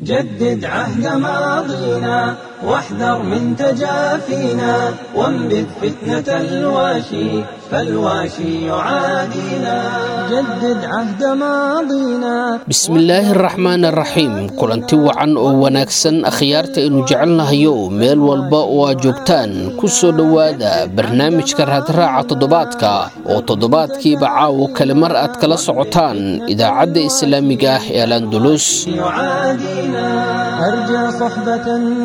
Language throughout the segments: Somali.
جدد عهد ماضينا واحذر من تجافينا وانبذ فتنة الواشي فالواشي يعادينا جدد عهد ماضينا bismillaahi araxmaan araxiim kulanti wacan oo wanaagsan akhyaarta aynu jecelnahayo meel walba oo aad joogtaan ku soo dhowaada barnaamijka raadraaca toddobaadka oo toddobaadkiiba caawo kale mar aad kala socotaan idaacadda islaamiga ah ee alandulus يعادينا أرجى صحبة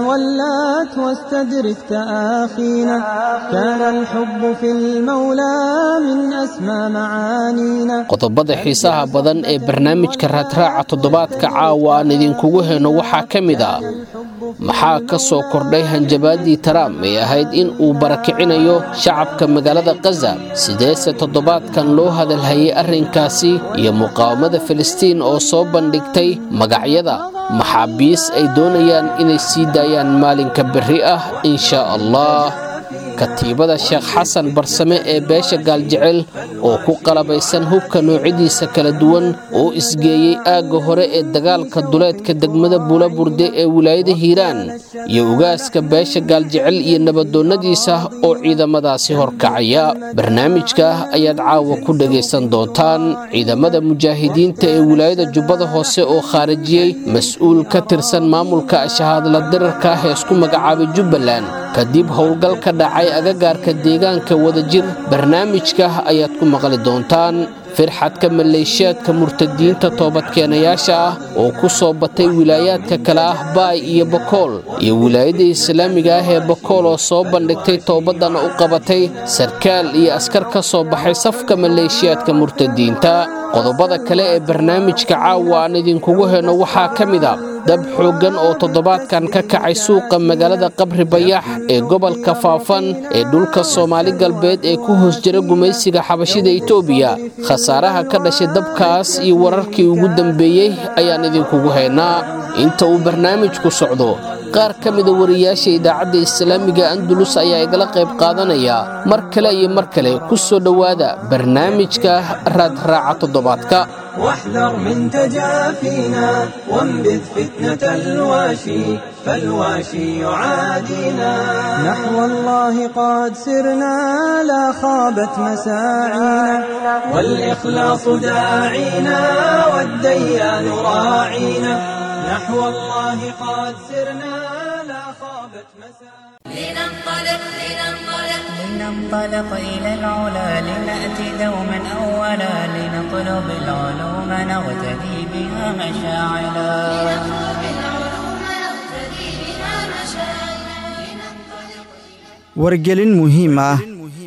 ولات واستدرك تآخينا كان الحب في المولى من أسمى معانينا qodobada xiisaha badan ee barnaamijka raadraaca toddobaadka caawa aan idinkugu heyno waxaa ka mid a maxaa ka soo kordhay hanjabaadii taraam ee ahayd in uu barakicinayo shacabka magaalada kaza sideese toddobaadkan loo hadalhayay arrinkaasi iyo muqaawamada filistiin oo soo bandhigtay magacyada maxaabiis ay doonayaan inay sii daayaan maalinka berri ah insha allah katiibada sheekh xasan barsame ee beesha gaaljecel oo ku qalabaysan hubka noocyadiisa kala duwan oo isgeeyey aagga hore ee dagaalka duleedka degmada buulaburde ee wilaayada hiiraan iyo ugaaska beesha gaaljecel iyo nabadoonnadiisa oo ciidamadaasi horkacaya barnaamijka ayaad caawa ku dhegaysan doontaan ciidamada mujaahidiinta ee wilaayada jubbada hoose oo khaarijiyey mas-uul ka tirsan maamulka shahaadla dirarka ah ee isku magacaabay jubbaland kadib howlgal ka dhacay agagaarka deegaanka wadajir barnaamijka ayaad ku maqli doontaan firxadka maleeshiyaadka murtadiinta toobadkeenayaasha ah oo ku soo batay wilaayaadka kale ah baay iyo bokool iyo wilaayadda islaamiga ah ee bokool oo soo bandhigtay toobadana u qabatay sarkaal iyo askar ka soo baxay safka maleeshiyaadka murtadiinta qodobada kale ee barnaamijka caawa aan idinkugu heyno waxaa ka mid a dab xooggan oo toddobaadkan ka kacay suuqa magaalada qabri bayax ee gobolka faafan ee dhulka soomaali galbeed ee ku hoos jira gumaysiga xabashida itoobiya khasaaraha ka dhashay dabkaas iyo wararkii ugu dambeeyey ayaan idinkugu haynaa inta uu barnaamijku socdo qaar ka mida wariyaasha idaacadda islaamiga andulus ayaa igala qayb qaadanaya mar kale iyo mar kale ku soo dhowaada barnaamijka raadraaca toddobaadka واحذر من تجافينا وانبذ فتنة الواشي فالواشي يعادينا نحو الله قد سرنا لا خابت مساعينا والإخلاص داعينا والديان راعينا نحو الله قد سرنا لا خابت مساعينا لننطلق لننطلق لننطلق إلى العلا لنأتي دوما أولا لنطلب العلوم نغتدي بها مشاعلا نطلب العلوم نقتدي بها مشاعرنا لننطلق wargelin muhiim ah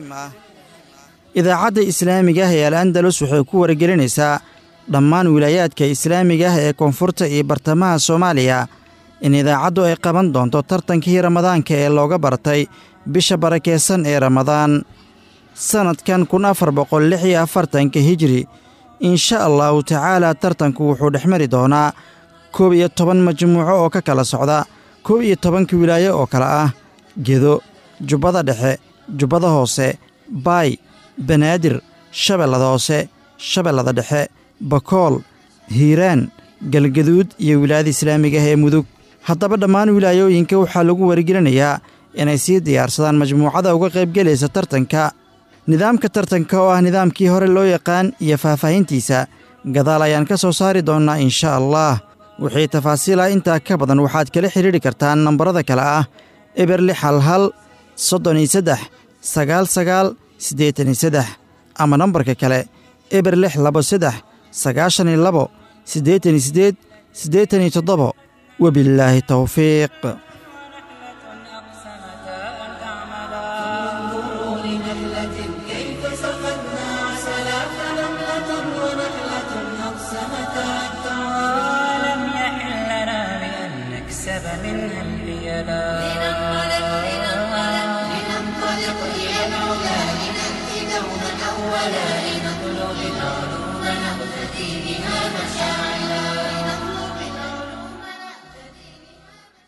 idaacadda islaamiga ah ee al andalus waxay ku wargelinaysaa dhammaan wilaayaadka islaamiga ah ee koonfurta iyo bartamaha soomaaliya in idaacaddu ay qaban doonto tartankii ramadaanka ee looga bartay bisha barakeysan ee ramadaan sannadkan kun afar boqol lix iyo afartanka hijri insha allahu tacaala tartanku wuxuu dhex mari doonaa koob iyo toban majmuuco oo ka kala socda koob iyo tobanka wilaayo oo kale ah gedo jubbada dhexe jubbada hoose baay banaadir shabeellada hoose shabeellada dhexe bakool hiiraan galgaduud iyo wilaayada islaamiga ah ee mudug haddaba dhammaan wilaayooyinka waxaa lagu wargelinayaa inay sii diyaarsadaan majmuucada uga qaybgelaysa tartanka nidaamka tartanka oo ah nidaamkii hore loo yaqaan iyo faahfaahintiisa gadaal ayaan ka soo saari doonnaa insha allah wixii tafaasiil ah intaa ka badan waxaad kala xidhiidhi kartaan nambarada kale ah eber lix hal hal soddon iyo saddex sagaal sagaal siddeetan iyo saddex ama nambarka kale eber lix labo saddex sagaashan iyo labo siddeetan iyo siddeed siddeetan iyo toddobo wabillaahi towfiiq لم يحل لنا بأن نكسب منها الحيلا لننطلق لننطلق لننطلق إلى العلا لنأتي دوما أولا لنطلب العلوم نقتدي بها مشاعرنا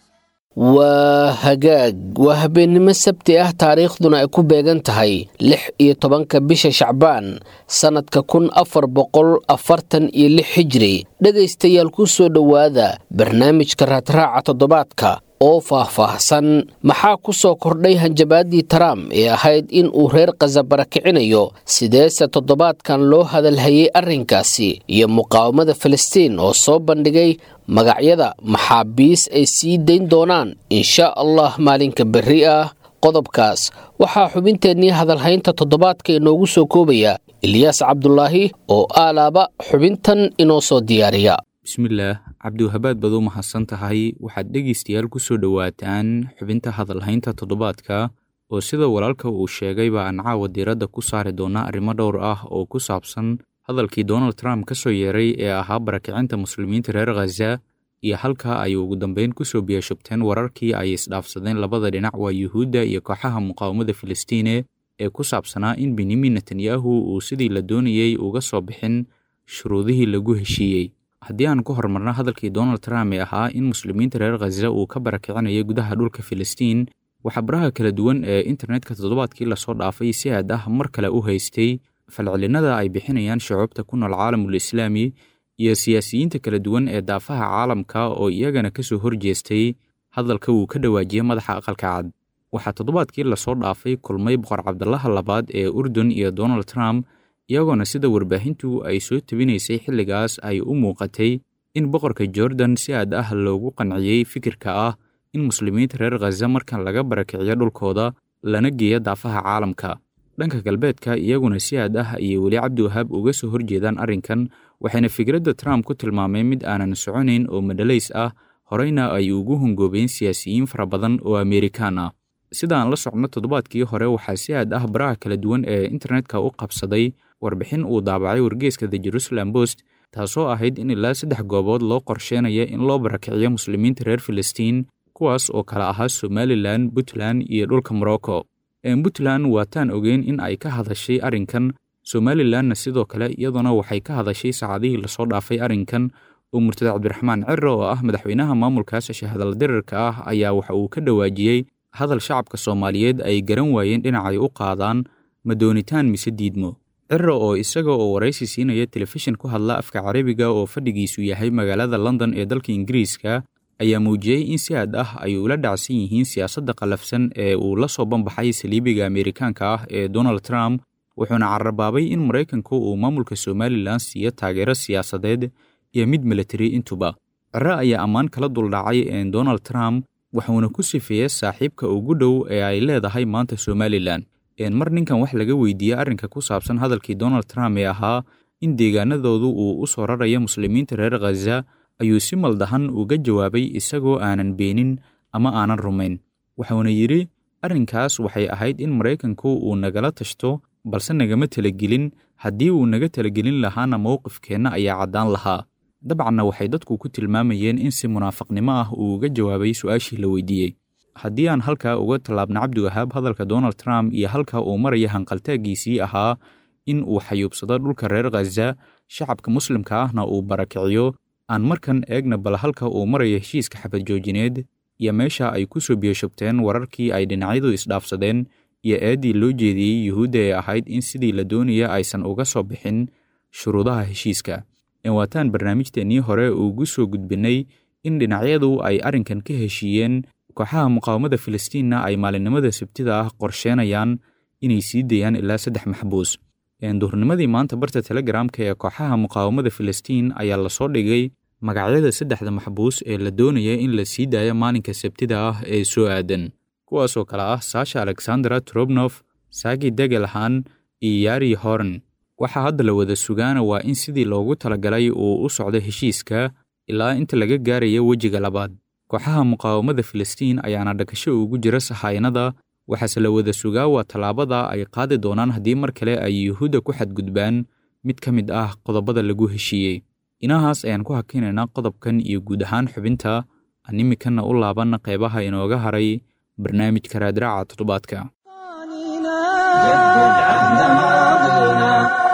waa hagaag waa habeennimo sabti ah taariikhduna ay ku beegan tahay lix iyo tobanka bisha shacbaan sannadka kun afar boqol afartan iyo lix xijiri dhegaystayaal ku soo dhowaada barnaamijka raadraaca toddobaadka oo faah-faahsan maxaa ku soo kordhay hanjabaadii trump ee ahayd in uu reer khaza barakicinayo sideese toddobaadkan loo hadalhayay arrinkaasi iyo muqaawamada filistiin oo soo bandhigay magacyada maxaabiis ay sii dayn doonaan insha allah maalinka berri ah qodobkaas waxaa xubinteennii hadalhaynta toddobaadka inoogu soo koobaya ilyaas cabdulaahi oo aalaaba xubintan inoo soo diyaariya bismillaah cabdiwahabaad baad u mahadsan tahay waxaad dhegaystayaal ku soo dhowaataan xubinta hadalhaynta toddobaadka oo sida walaalka uu sheegayba aan caawa diiradda ku saari doona arrimo dhowr ah oo ku saabsan hadalkii donald trump ka soo yeeray ee ahaa barakicinta muslimiinta reer khaza iyo halka ay ugu dambeyn ku soo biyashubteen wararkii ay isdhaafsadeen labada dhinac waa yuhuudda iyo kooxaha muqaawamada filistiine ee ku saabsanaa in benyamin netanyahu uu sidii la doonayey uga soo bixin shuruudihii lagu heshiiyey haddii aan ku horumarno hadalkii donald trump ee ahaa in muslimiinta reer khaza uu ka barakicinayo gudaha dhulka filistiin waxaa baraha kala duwan ee internetka toddobaadkii lasoo dhaafay si aad ah mar kale u haystay falcelinada ay bixinayaan shucuubta ku nool caalamul islaami iyo siyaasiyiinta kala duwan ee daafaha caalamka oo iyagana ka soo horjeestay hadalka uu ka dhawaajiyey madaxa aqalka cad waxaa toddobaadkii lasoo dhaafay kulmay boqor cabdalaha labaad ee urdun iyo donald trump iyagoona sida warbaahintu ay soo tebinaysay xilligaas ay u muuqatay in boqorka jordan si aad ah loogu qanciyey fikirka ah in muslimiinta reer khaza markan laga barakiciyo dhulkooda lana geeyo daafaha caalamka dhanka galbeedka iyaguna si aad ah ayay weli cabdiwahaab uga soo horjeedaan arrinkan waxayna fikradda trump ku tilmaameen mid aanan soconayn oo madhalays ah horeyna ay ugu hongoobeen siyaasiyiin fara badan oo amerikaan ah sida aan la socno toddobaadkii hore waxaa si aad ah baraha kala duwan ee internetka u qabsaday warbixin uu daabacay wargeeska the jerusalem post taasoo ahayd in ilaa saddex goobood loo qorsheynaya in loo barakiciyo muslimiinta reer filistiin kuwaas oo kale ahaa somalilan puntland iyo dhulka morocco puntland waataan ogeyn in ay ka hadashay arrinkan somalilanna sidoo kale iyadoona waxay ka hadashay saacadihii lasoo dhaafay arrinkan oo murtada cabdiraxmaan ciro oo ah madaxweynaha maamulkaas shahadal dirarka ah ayaa waxa uu ka dhawaajiyey hadal shacabka soomaaliyeed ay garan waayeen dhinacay u qaadaan ma doonitaan mise diidmo ciro oo isaga oo waraysi siinaya telefishin ku hadla afka carabiga oo fadhigiisu yahay magaalada london ee dalka ingiriiska ayaa muujiyey in si aad ah ay ula dhacsan yihiin siyaasadda qallafsan ee uu la soo banbaxay saliibiga ameerikaanka ah ee donald trump wuxuuna carabaabay in maraykanku uu maamulka somalilan siiyo taageero siyaasadeed iyo mid militari intuba ciro ayaa ammaan kala duldhacay donald trump wuxuuna ku sifeeyey saaxiibka ugu dhow ee ay leedahay maanta somalilan mar ninkan wax laga weydiiyey arrinka ku saabsan hadalkii donald trump ee ahaa in deegaanadoodu uu u soo raraya muslimiinta reer khaza ayuu si maldahan uga jawaabay isagoo aanan beenin ama aanan rumayn wuxuuna yidhi arrinkaas waxay ahayd in maraykanku uu nagala tashto balse nagama talagelin haddii uu naga talagelin lahaana mowqifkeenna ayaa caddaan lahaa dabcanna waxay dadku ku tilmaamayeen in si munaafaqnimo ah uu uga jawaabay su-aashii la weydiiyey haddii aan halkaa uga tallaabna cabdiwahaab hadalka donald trump iyo halka uu maraya hanqaltaagiisii ahaa in uu xayuubsado dhulka reer khaza shacabka muslimka ahna uu barakiciyo aan markan eegna bal halka uu maraya heshiiska xabad joojineed iyo meesha ay ku soo biyashubteen wararkii ay dhinacyadu isdhaafsadeen iyo eeddii loo jeediyey yuhuudda ee ahayd in sidii la doonaya aysan uga soo bixin shuruudaha heshiiska waataan barnaamijteennii hore ugu soo gudbinnay in dhinacyadu ay arrinkan ka heshiiyeen kooxaha muqaawamada filistiinna ay maalinimada sabtida ah qorsheenayaan inay sii dayaan ilaa saddex maxbuus duhurnimadii maanta barta telegramka ee kooxaha muqaawamada filistiin ayaa lasoo dhigay magacyada saddexda maxbuus ee la doonaya in la sii daayo maalinka sabtida ah ee soo aadan kuwaasoo kale ah saasha alexandra trobnof sagi degelhan iyo yari horn waxaa hadda la wada sugaana waa in sidii loogu talagalay uu u socdo heshiiska ilaa inta laga gaaraya wejiga labaad kooxaha muqaawamada filistiin ayaana dhakasho ugu jira sahaynada waxaase la wada sugaa waa tallaabada ay qaadi doonaan haddii mar kale ay yuhuudda ku xadgudbaan mid ka mid ah qodobada lagu heshiiyey inahaas ayaan ku hakinaynaa qodobkan iyo guud ahaan xubinta aan imikanna u laabanna qeybaha inooga haray barnaamijka raadraaca toddobaadka جدد عهد ماضينا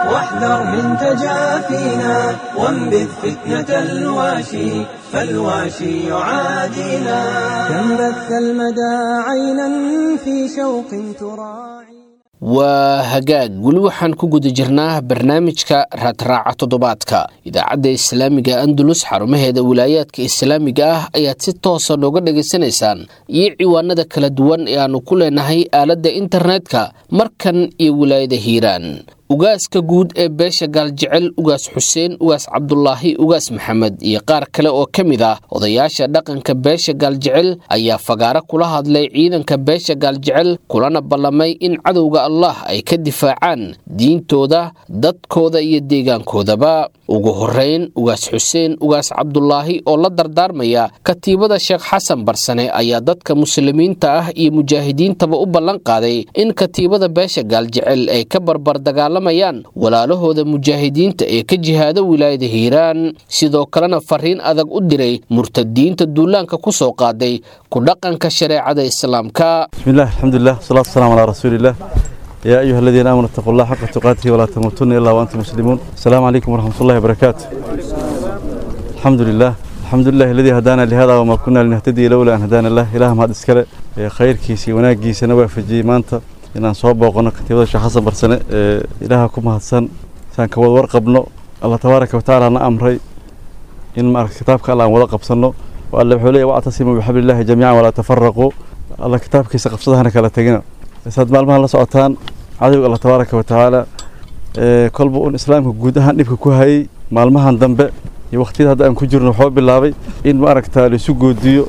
واحذر من تجافينا وانبذ فتنة الواشي فالواشي يعادينا كم بث المدى عينا في شوق تراعي waa hagaag weli waxaan ku guda jirnaa barnaamijka raadraaca toddobaadka idaacadda islaamiga andalus xarumaheeda wilaayaadka islaamiga ah ayaad si toosa nooga dhagaysanaysaan iyo ciwaanada kala duwan ee aanu ku leenahay aaladda internetka markan iyo wilaayada hiiraan ugaaska guud ee beesha gaaljecel ugaas xuseen ugaas cabdulaahi ugaas maxamed iyo qaar kale oo ka mid ah odayaasha dhaqanka beesha gaaljecel ayaa fagaaro kula hadlay ciidanka beesha gaaljecel kulana ballamay in cadowga allah ay ka difaacaan diintooda dadkooda iyo deegaankoodaba ugu horeyn ugaas xuseen ugaas cabdulaahi oo la dardaarmaya katiibada sheekh xasan barsane ayaa dadka muslimiinta ah iyo mujaahidiintaba u ballan qaaday in katiibada beesha gaaljecel ay ka barbar dagaalamayaan walaalahooda mujaahidiinta ee ka jihaada wilaayada hiiraan sidoo kalena fariin adag u diray murtadiinta duulaanka ku soo qaaday ku dhaqanka shareecada islaamka بسم الله الحمد لله والصلاة والسلام على رسول الله يا أيها الذين آمنوا اتقوا الله حق تقاته ولا تموتن إلا وأنتم مسلمون السلام عليكم ورحمة الله وبركاته الحمد لله الحمد لله الذي هدانا لهذا وما كنا لنهتدي لولا أن هدانا الله إله ما هذا إسكاله خير كيسي وناجي سنوى في جي مانتا إن صوب وقنا كتير شيخ حسن برسنة إلهكم هاتسن سان كود ورقبنا الله تبارك وتعالى أنا أمري إن ما كتابك الله ورقب سنه وقال حولي واعتصموا بحبل الله جميعا ولا تفرقوا الله كتابكيisa qabsadahana kala tegina saad maalmaha la socotaan cadowga allah tabaaraka wa tacaala kolba un islaamka guud ahaan dhibka ku hayay maalmahan dambe iyo waqtiyada hadda aan ku jirno waxuu bilaabay in maaragta laisu goodiyo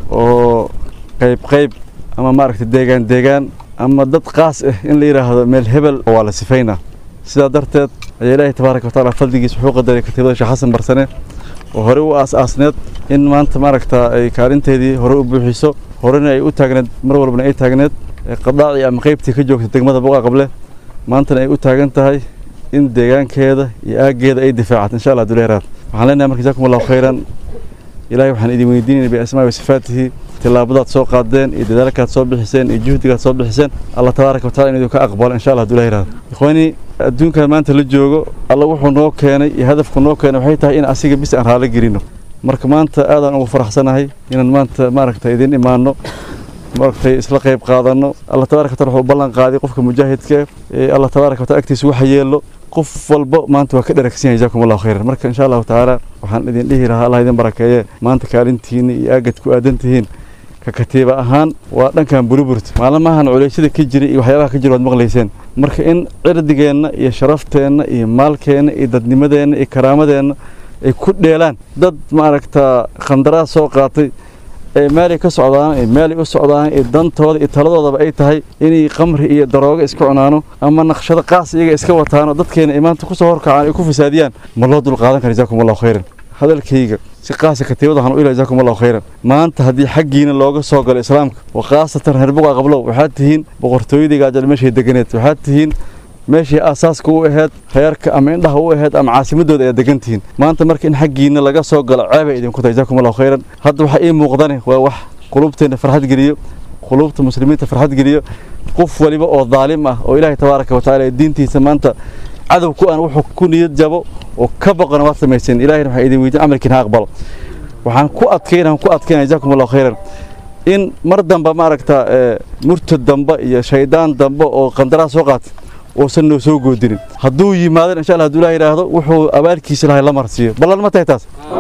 oo qayb qayb ama maaragta deegaan deegaan ama dad qaas ah in la yidhaahdo meel hebel waa la sifaynaa sidaa darteed ayaa ilaahay tabaaraka wa tacaala fadligiis wuxuu qadaray katiibada sheekh xasan barsane oo hore u aas-aasneed in maanta maaragta ay kaalinteedii hore u buuxiso horena ay u taagneed mar walbana ay taagneed qadaacii ama qaybtii ka joogta degmada boqa qable maantana ay u taagan tahay in deegaankeeda iyo aaggeeda ay difaacato insha allah duleeraad waxaan leenahay marka jazakum allahu khayran ilaahay waxaan idin weydiinayna biasmaa'i wasifaatihi tillaabadaad soo qaadeen iyo dadaalkaad soo bixiseen iyo juhdigaad soo bixiseen allah tabaaraka watacala in idinka aqbalo insha allah duleeraad ikhwaani adduunkan maanta la joogo alla wuxuu noo keenay iyo hadafku noo keenay waxay tahay in asiga bis aan raali gelino marka maanta aadaan ugu faraxsanahay inaan maanta maaragta idin imaano maaragtay isla qayb qaadano allah tabaaraka wataala wuxuu ballan qaaday qofka mujaahidka ee allah tabaaraka wataala agtiisa waxa yeelo qof walba maanta waa ka dharagsan yahay jazakum allahu khayran marka insha allahu tacaala waxaan idin dhihi lahaa allah idin barakeeye maanta kaalintiina iyo aagad ku aadan tihiin ka katiiba ahaan waa dhankan buriburta maalmahan culeysyada ka jira iyo waxyaabaha ka jira waad maqlayseen marka in cirdigeenna iyo sharafteenna iyo maalkeenna iyo dadnimadeenna iyo karaamadeenna ay ku dheelaan dad maaragta khandaraad soo qaatay ee meelay ka socdaan ee meelay u socdaan ee dantooda iyo taladoodaba ay tahay inay qamri iyo daroogo iska cunaano ama naqshado qaas iyaga iska wataano dadkeena ay maanta kusoo horkacaan ay ku fasaadiyaan ma loo dul qaadan kara jazakum allahu khayran hadalkayga si qaasa katiibada waxaan u ilahay jazakum allahu khayran maanta haddii xaggiina looga soo galo islaamka wa khaasatan reer buqa qablow waxaad tihiin boqortooyadii gaajal meeshay deganeed waxaad tihiin meeshii aasaaska u ahayd reerka ama indhaha u ahayd ama caasimadooda ayaa degan tihiin maanta marka in xaggiina laga soo galo ceebay idinku tahay jazakum allahu khayran hadda waxaa ii muuqdane waa wax qulubteena farxad geliyo qulubta muslimiinta farxad geliyo qof waliba oo daalim ah oo ilaahay tabaaraka wa tacaala diintiisa maanta cadow ku aan wuxuu ku niyad jabo oo ka boqona waad samayseen ilahayna waxaa idin weydiin camalkiina ha aqbalo waxaan ku adkayna waxaan ku adkaynaya jazakum allahu khayran in mar damba maaragta murtad dambe iyo shaydaan dambe oo qandaraas soo qaatay uusan noo soo goodinin hadduu yimaadana insha allah hadduu ilaah yidhaahdo wuxuu abaalkiisa lahay la marsiiyo ballan ma tahay taas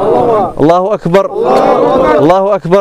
allahu akbar allahu akbar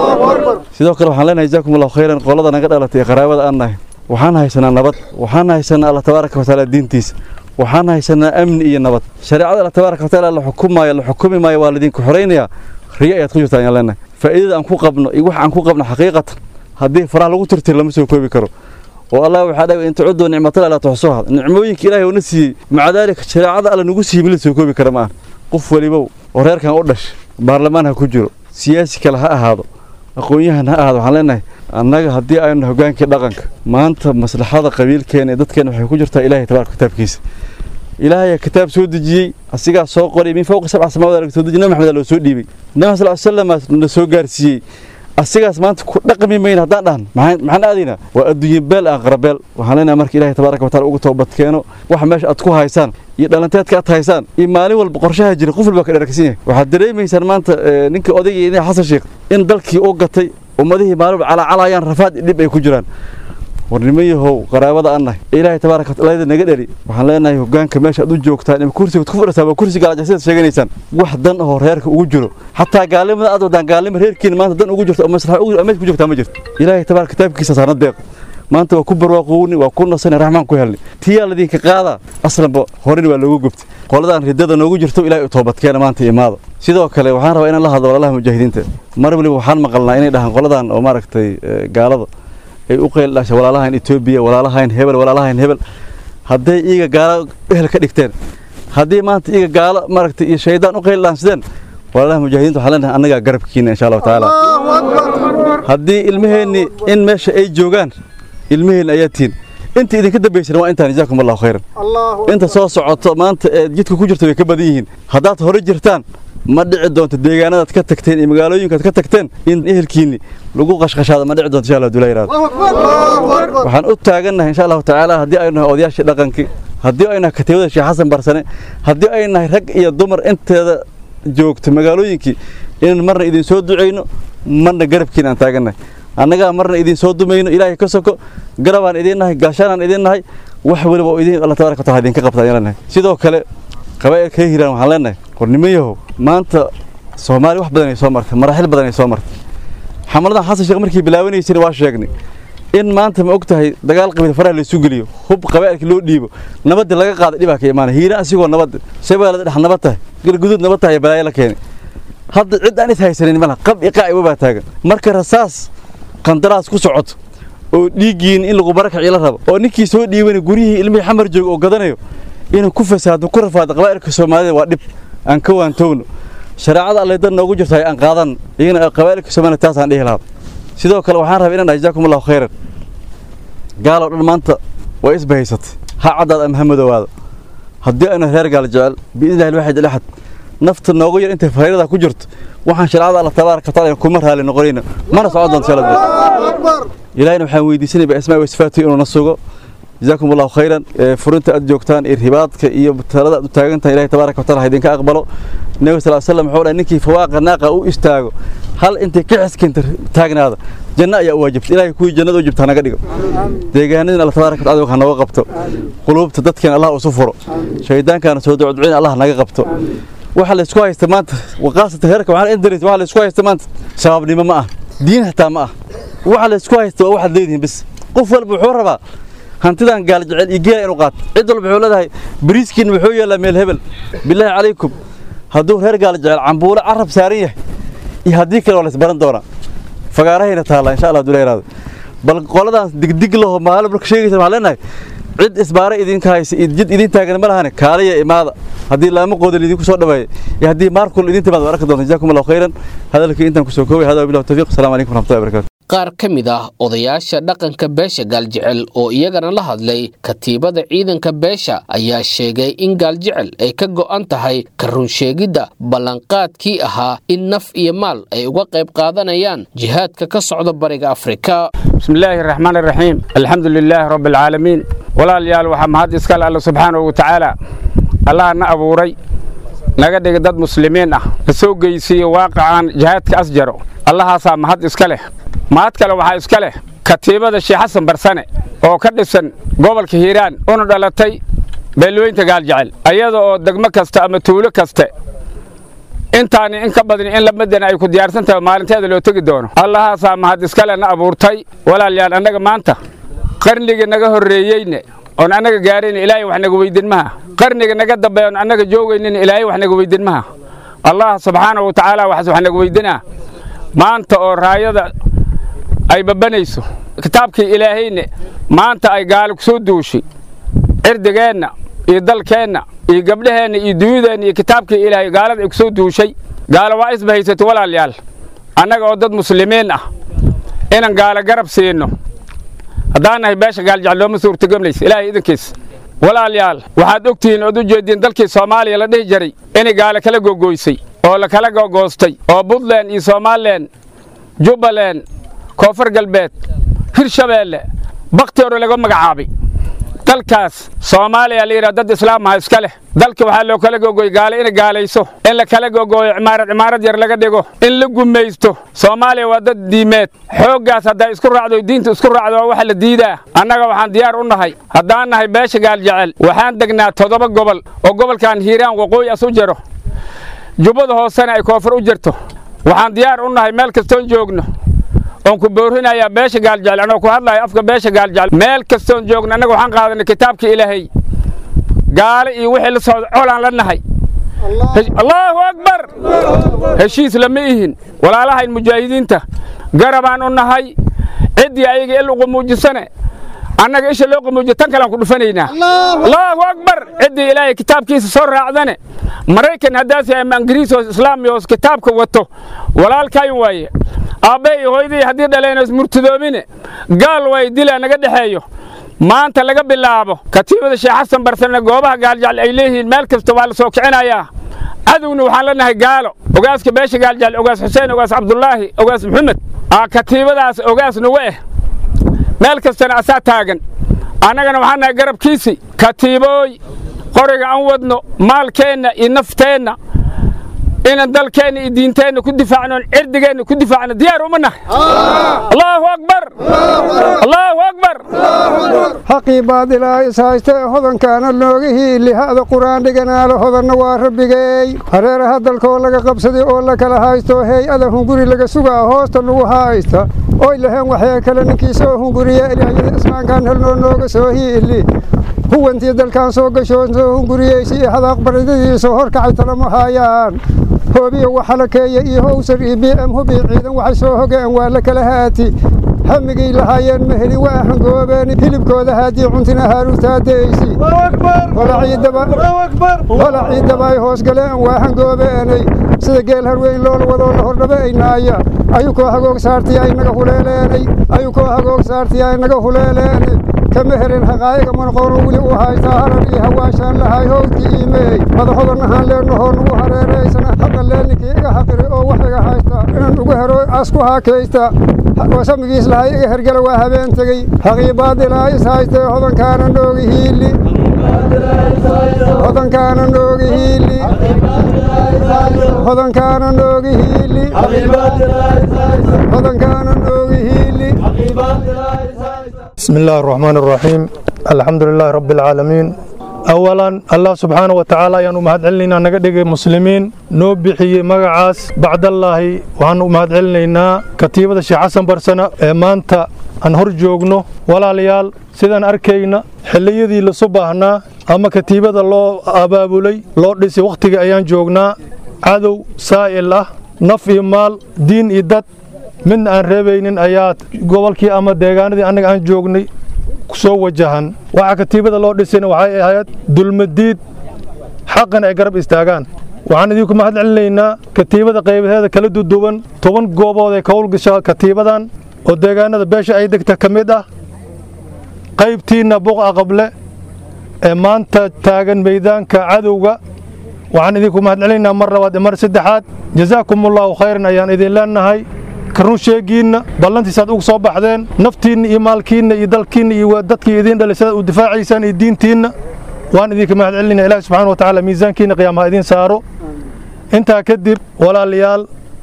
sidoo kale waxaan leenahay jazakum allahu khayran qolada naga dhalatay ee qaraabada aan nahay waxaan haysanaa nabad waxaan haysanaa allah tabaaraka watacaala diintiisa waxaan haysanaa amni iyo nabad shareecada allah tabaaraka watacaala la xukumaayo la xukumi maayo waa laidinku xoraynayaa riyo ayaad ku jirtaan ayaan leenahay faa'iidada aan ku qabno iyo wax aan ku qabno xaqiiqatan haddii faraha lagu tirtir lama soo koobi karo oo allah waxaa dhahay in tacudu nicmatala laa tuxsuha nicmooyinka ilaahay uuna siiyey maca daalika shareecada alla nagu siiyey mid la soo koobi kara ma aha qof walibow oo reerkan u dhashay baarlamaan ha ku jiro siyaasi kale ha ahaado aqoon-yahan ha ahaado waxaan leenahay annaga haddii aynu hogaankii dhaqanka maanta maslaxada qabiilkeena ee dadkeena waxay ku jirtaa ilahay tabaraka kitaabkiisa ilaahay kitaab soo dejiyey asigaa soo qoray min fawqi sabca samaawaad laga soo dejiyey nabi maxamed loo soo dhiibay nabi sal slam la soo gaarsiiyey asigaas maanta ku dhaqmi mayna haddaan dhahan maxaan maxaan aadaynaa waa adduunye beel aqrabeel waxaan leenahay marka ilaahay tabaaraka wa taala ugu toobad keeno waxa meesha aad ku haysaan iyo dhalanteedka aad haysaan iyo maalin walba qorshaha jira qof walba ka dharagsan yahay waxaad dareemaysaan maanta eh, ninkii odayga iyo xasan sheekh in dalkii u gatay ummadihii maalin walba calaacalayaan rafaad iyo dhib ay ku jiraan war niman yahow qaraabada an nahay ilaahay tabaaraka wataala naga dhali waxaan leenahay hogaanka meesha aad u joogtaan ima kursiga ku fadhisaa waa kursiga alajasidaad sheeganaysaan wax dan oo reerka ugu jiro xataa gaalnimada aad wadaan gaalnimo reerkiina maanta dan ugu jirto oo maslaxa ugu meesha ku jirtaa ma jirto ilaahay tabaaraka kitaabkiisa saarna deeq maanta waa ku barwaaqowni waa ku nasani raxmaan ku helni tiyaa ladinka qaadaa aslanba horena waa loogu gubtay qoladaan ridada noogu jirto ilaahay u toobadkeena maanta imaada sidoo kale waxaan rabaa inaan la hadlo walaalaha mujaahidiinta mar waliba waxaan maqalnaa inay dhahaan qoladan oo maaragtay eh, gaalada ay u qeyl dhashay walaalahan Ethiopia walaalahan hebel walaalahan hebel hadday iyaga gaalo ehel ka dhigteen haddii maanta iyaga gaalo maaragtay iyo shaydaan u qeyl dhaansideen walaalaha mujaahidiinta waxaan leenahay annagaa garabkiina insha allahu tacaala haddii ilmaheenni in meesha ay joogaan ilmaheenni ayaa tihin inta idinka dambaysana waa intaan jazaakum allahu khayran inta soo socoto maanta ee jidka ku jirta way ka badan yihiin haddaad hore jirtaan ma dhici doonto deegaanadaad ka tagteen iyo magaalooyinkaad ka tagteen in ehelkiinni lagu qashqashaado ma dhici doonto insha allah dulaa yiraahdo waxaan u taagannahay insha allahu tacaala haddii aynu nahay odayaashii dhaqankii haddii aynu nahay katiibada sheekh xasan barsane haddii aynu nahay rag iyo dumar inteeda joogta magaalooyinkii inaan marna idin soo ducayno marna garabkiina aan taagannahay annagaa marna idin soo dumayno ilaahay ka soko garabaan idin nahay gaashaanaan idin nahay wax waliba oo idin allah tabaaraka wa taala idinka qabtaan ayaan leenahay sidoo kale qabaa'ilka ka hiiraan waxaan leenahay qornimo yahow maanta soomaali wax badan ay soo martay maraaxil badan ay soo martay xamaladan xasan sheekh markii bilaabanaysayna waa sheegnay in maanta ma og tahay dagaal qabiil faraha la isu geliyo hub qabaa'ilka loo dhiibo nabadda laga qaaday dhibaa ka imaanay hiira asigoo nabadda shabeellada dhex nabad tahay galguduud nabad tahay balaayo la keenay hadda cid aan is haysanin malaha qab iqaa iwa baa taagan marka rasaas qandaraas ku socoto oo dhiiggiin in lagu barakaci la rabo oo ninkii soo dhiibanay guryihii ilmihii xamar jooga oo gadanayo inuu ku fasaado ku rafaado qabaa'ilka soomaalida waa dhib aan ka waantowno shareecada alle dan noogu jirto aan qaadan iyagana qabaa'ilka soomaalida taasaan dhihi lahaa sidoo kale waxaan rabaa inaan dhahay jazaakum allahu khayran gaaloo dhan maanta waa isbahaysatay ha caddaad ama ha madoowaada haddii aynu reer gaal jecel biidnillahi alwaxid alaxad nafta noogu yar intay fayrada ku jirto waxaan shareecada alla tabaaraka wataala kuma raali noqonayna mana socon doonto insha allah ilaahina waxaan weydiisanayba asmaa wa sifaatu inuu na sugo جزاكم الله خيرا فرنت أدجوكتان إرهباتك إيو بتلاد تاجنتان إلهي تبارك وتعالى هيدين كأقبله النبي صلى الله عليه وسلم حول أنك فواق الناقة أو استاجو هل أنت كعس كنت تاجنا هذا جنة يا واجبت إلهي كوي جنة وجبت أنا قديم ديجانين الله تبارك وتعالى وكان وقبته قلوب تدتك الله وصفره شيطان كان سود عدوين الله نقبته waxa la isku haysta maanta waqaasata heerka waxaan indaris waxa la isku haysta maanta sababnimo ma ah diin hataa ma ah waxa la isku haysta waa waxaad leedihiin bis qof walba wuxuu rabaa hantidan gaal jecel iyo geela inuu qaato cid walba wuxuu leedahay bariiskiin wuxuu yeelaa meel hebel bilaahi calaykum hadduu reer gaal jecel cambuulo carab saaran yahay iyo haddii kale waa la isbaran doonaa fagaarahayna taalla insha allah dula yaraado bal qoladaas digdig laho maalin marka sheegaysa waxaan leenahay cid isbaara idinka haysa jid idin taagan ma lahane kaaliya imaada haddii laamo qoodan idinku soo dhaweeyo iyo haddii maarkul idin timaad arki doonta jazaakum allahu khayran hadalkii intaan kusoo koobay hada billahi tawfiiq asalaamu calaykum waraxmatullahi wabarakatu qaar ka mid ah odayaasha dhaqanka beesha gaaljecel oo iyagana la hadlay katiibada ciidanka beesha ayaa sheegay in gaaljecel ay ka go'an tahay ka runsheegidda ballanqaadkii ahaa in naf iyo maal ay uga qayb qaadanayaan jihaadka ka socda bariga afrika بسم الله الرحمن الرحيم الحمد لله رب العالمين ولا ليال وحا مهد اسكال الله سبحانه وتعالى الله نا أبوري naga dhiga dad muslimiin ah la soo geysiiyo waaqicaan jihaadka asjaro allahaasaa mahad iska leh mahad kale waxaa iska leh katiibada sheekh xasan barsane oo ka dhisan gobolka hiiraan una dhalatay beelweynta gaaljecel ayada oo degmo kasta ama tuulo kaste intaani in ka badani in lamadan ay ku diyaarsan tahay maalinteeda loo tegi doono allahaasaa mahad iskale na abuurtay walaalyaal annaga maanta qarnigii naga horreeyeyne oon annaga gaarayna ilaahay wax naga weydin maha qarniga naga dambeeya oon annaga joogaynina ilaahay wax naga weydin maha allah subxaanahu wa tacaala waxaas wax naga weydinaa maanta oo raayada ay babanayso kitaabkii ilaahayne maanta ay gaali ku soo duushay cirdigeenna iyo dalkeenna iyo gabdhaheenna iyo dunyadeenna iyo kitaabkii ilaahay gaalada ay ku soo duushay gaalo waa isbahaysato walaalyaal annaga oo dad muslimiin ah inaan gaalo garab siino haddaan nahay beesha gaaljecel looma suurtagemlaysa ilaahay idinkiis walaalyaal waxaad ogtihiin ood u jeediin dalkii soomaaliya la dhihi jiray inay gaalo kala gogoysay oo la kala gogoostay oo puntland iyo somalilan jubbaland koonfur galbeed hirshabeelle bakti hore laga magacaabay dalkaas soomaaliya la yidhaha dad islaamaha iska leh dalka waxaa loo kala gogoy gaale inay gaalayso in la kala gogooyo cimaarad cimaarad yar laga dhigo in la gumaysto soomaaliya waa dad diimeed xooggaas hadday isku raacdo diinta isku raacdo waa waxa la diidaa annaga waxaan diyaar u nahay haddaan nahay beesha gaaljecel waxaan degnaa toddoba gobol oo gobolkan hiiraan waqooyi as u jiro jubbada hoosena ay koonfur u jirto waxaan diyaar u nahay meel kastoon joogno oon ku boorinayaa beesha gaaljecel anoo ku hadlayo afka beesha gaaljecel meel kastoon joogno annaga waxaan qaadanay kitaabka ilaahay gaale iyo wixii la socda colaan la nahay allaahu akbar heshiis lama ihin walaalahayn mujaahidiinta garabaan u nahay ciddii ayaga il ugu muujisane annaga isha loo qamuujiyo tan kalean ku dhufanaynaa allaahu akbar ciddii ilaahay kitaabkiisa soo raacdane maraykan haddaas ama ingiriis oo islaami oo kitaabka wato walaalkayn waaye aabbe iyo hooyadii haddii dhaleen is murtadoobine gaal way dilaa naga dhexeeyo maanta laga bilaabo katiibada sheekh xasan barsane goobaha gaaljecel ay leeyihiin meel kasta waa la soo kicinayaa cadowna waxaan leenahay gaalo ogaaska beesha gaaljecel ogaas xuseen ogaas cabdulaahi ogaas maxamed katiibadaas ogaas nugu eh meel kastana asaa taagan annagana waxaan nahay garabkiisi katiibooy qoriga aan wadno maalkeenna iyo nafteenna inaan dalkeenna iyo diinteenna ku difaacno oon cirdigeenna ku difaacno diyaar uma nahay allaahu akbar allaahu akbar xaqii baadilaa is haysta ee hodankaana looga hiili ha'da qur'aan dhiganaalo hodanna waa rabbigeey hareeraha dalkoo laga qabsaday oo la kala haysto hay-ada hunguri laga sugaa hoosta lagu haysta oy laheen waxee kale ninkii soo hunguriya ilaahyada islaamkaan helnoo nooga soo hiili huwantii dalkaan soo gashoon soo hunguriyeysi iyo hadaaq baridadiisa horkacay talama haayaan hoobiya waxalakeeya iyo howsar iyo b m hubi ciidan waxay soo hogeen waa la kala haati hamigay lahaayeen ma helin waa hangoobeen hilibkooda haadii cuntina haaruutaadaysi holacii daba ay hoos galeen waa hangoobeenay sida geel harweyn loola wadoo la hordhabaynaaya ayukoo hagoog saartiya inaga huleeleenay ayukoo hagoog saartiya inaga huleeleenay kama helen haqaa'iga manqoonu weli u haystaa harar iyo hawaashaan lahay howdkii iimeey madaxodanahaan leenahoo nugu hareeraysana haqa leenninkii iga haqiri oo wax iga haysta inaan ugu hero asku haakaysta samigiis lahay iga hergala waa habeen tegey haqii baadilaa is haystee hodankaana noogi hiili hodankaana noogi hiili hodankaana noogi hiili hodankaana noogi hiili بسم الله الرحمن الرحيم الحمد لله رب العالمين أولا الله سبحانه وتعالى يانو مهد علينا نقدق مسلمين نو بحي مقعاس بعد الله وانو مهد علينا كتيبة الشيخ حسن برسنة مانتا aan hor joogno walaalayaal sidaan arkayna xilliyadii la subahnaa ama katiibada loo abaabulay loo dhisay wakhtiga ayaan joognaa cadow saa'il ah naf iyo maal diin iyo dad midna aan reebaynin ayaa gobolkii ama deegaanadii annaga aan joognay soo wajahan waxaa katiibada loo dhisayna waxay ahayd dulmadiid xaqan ay garab istaagaan waxaan idinku mahad celinaynaa katiibada qaybaheeda kala duduwan toban goobood ee ka howlgasha katiibadan oo deegaanada beesha ay degta ka mid ah qaybtiinna buqa qable ee maanta taagan meydaanka cadowga waxaan idinku mahad celinaynaa mar labaad iyo mar saddexaad jazaakumullaahu khayran ayaan idin leenahay karun sheegiinna ballantiisaad ugu soo baxdeen naftiinna iyo maalkiinna iyo dalkiinna iyo dadkii idiin dhalay sidaad u difaacaysaan iyo diintiinna waan idinka mahad celinaya ilahi subxana wa tacaala miisaankiinna qiyaamaha idiin saaro intaa kadib walaalayaal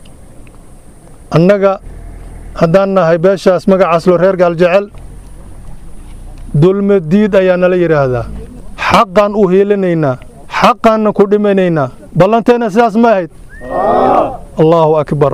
annaga haddaan nahay beeshaas magacaas loo reer gaaljecel dulmadiid ayaa nala yidhaahdaa xaqaan u hiilinaynaa xaqaanna ku dhimanaynaa ballanteenna sidaas ma ahayd allaahu akbar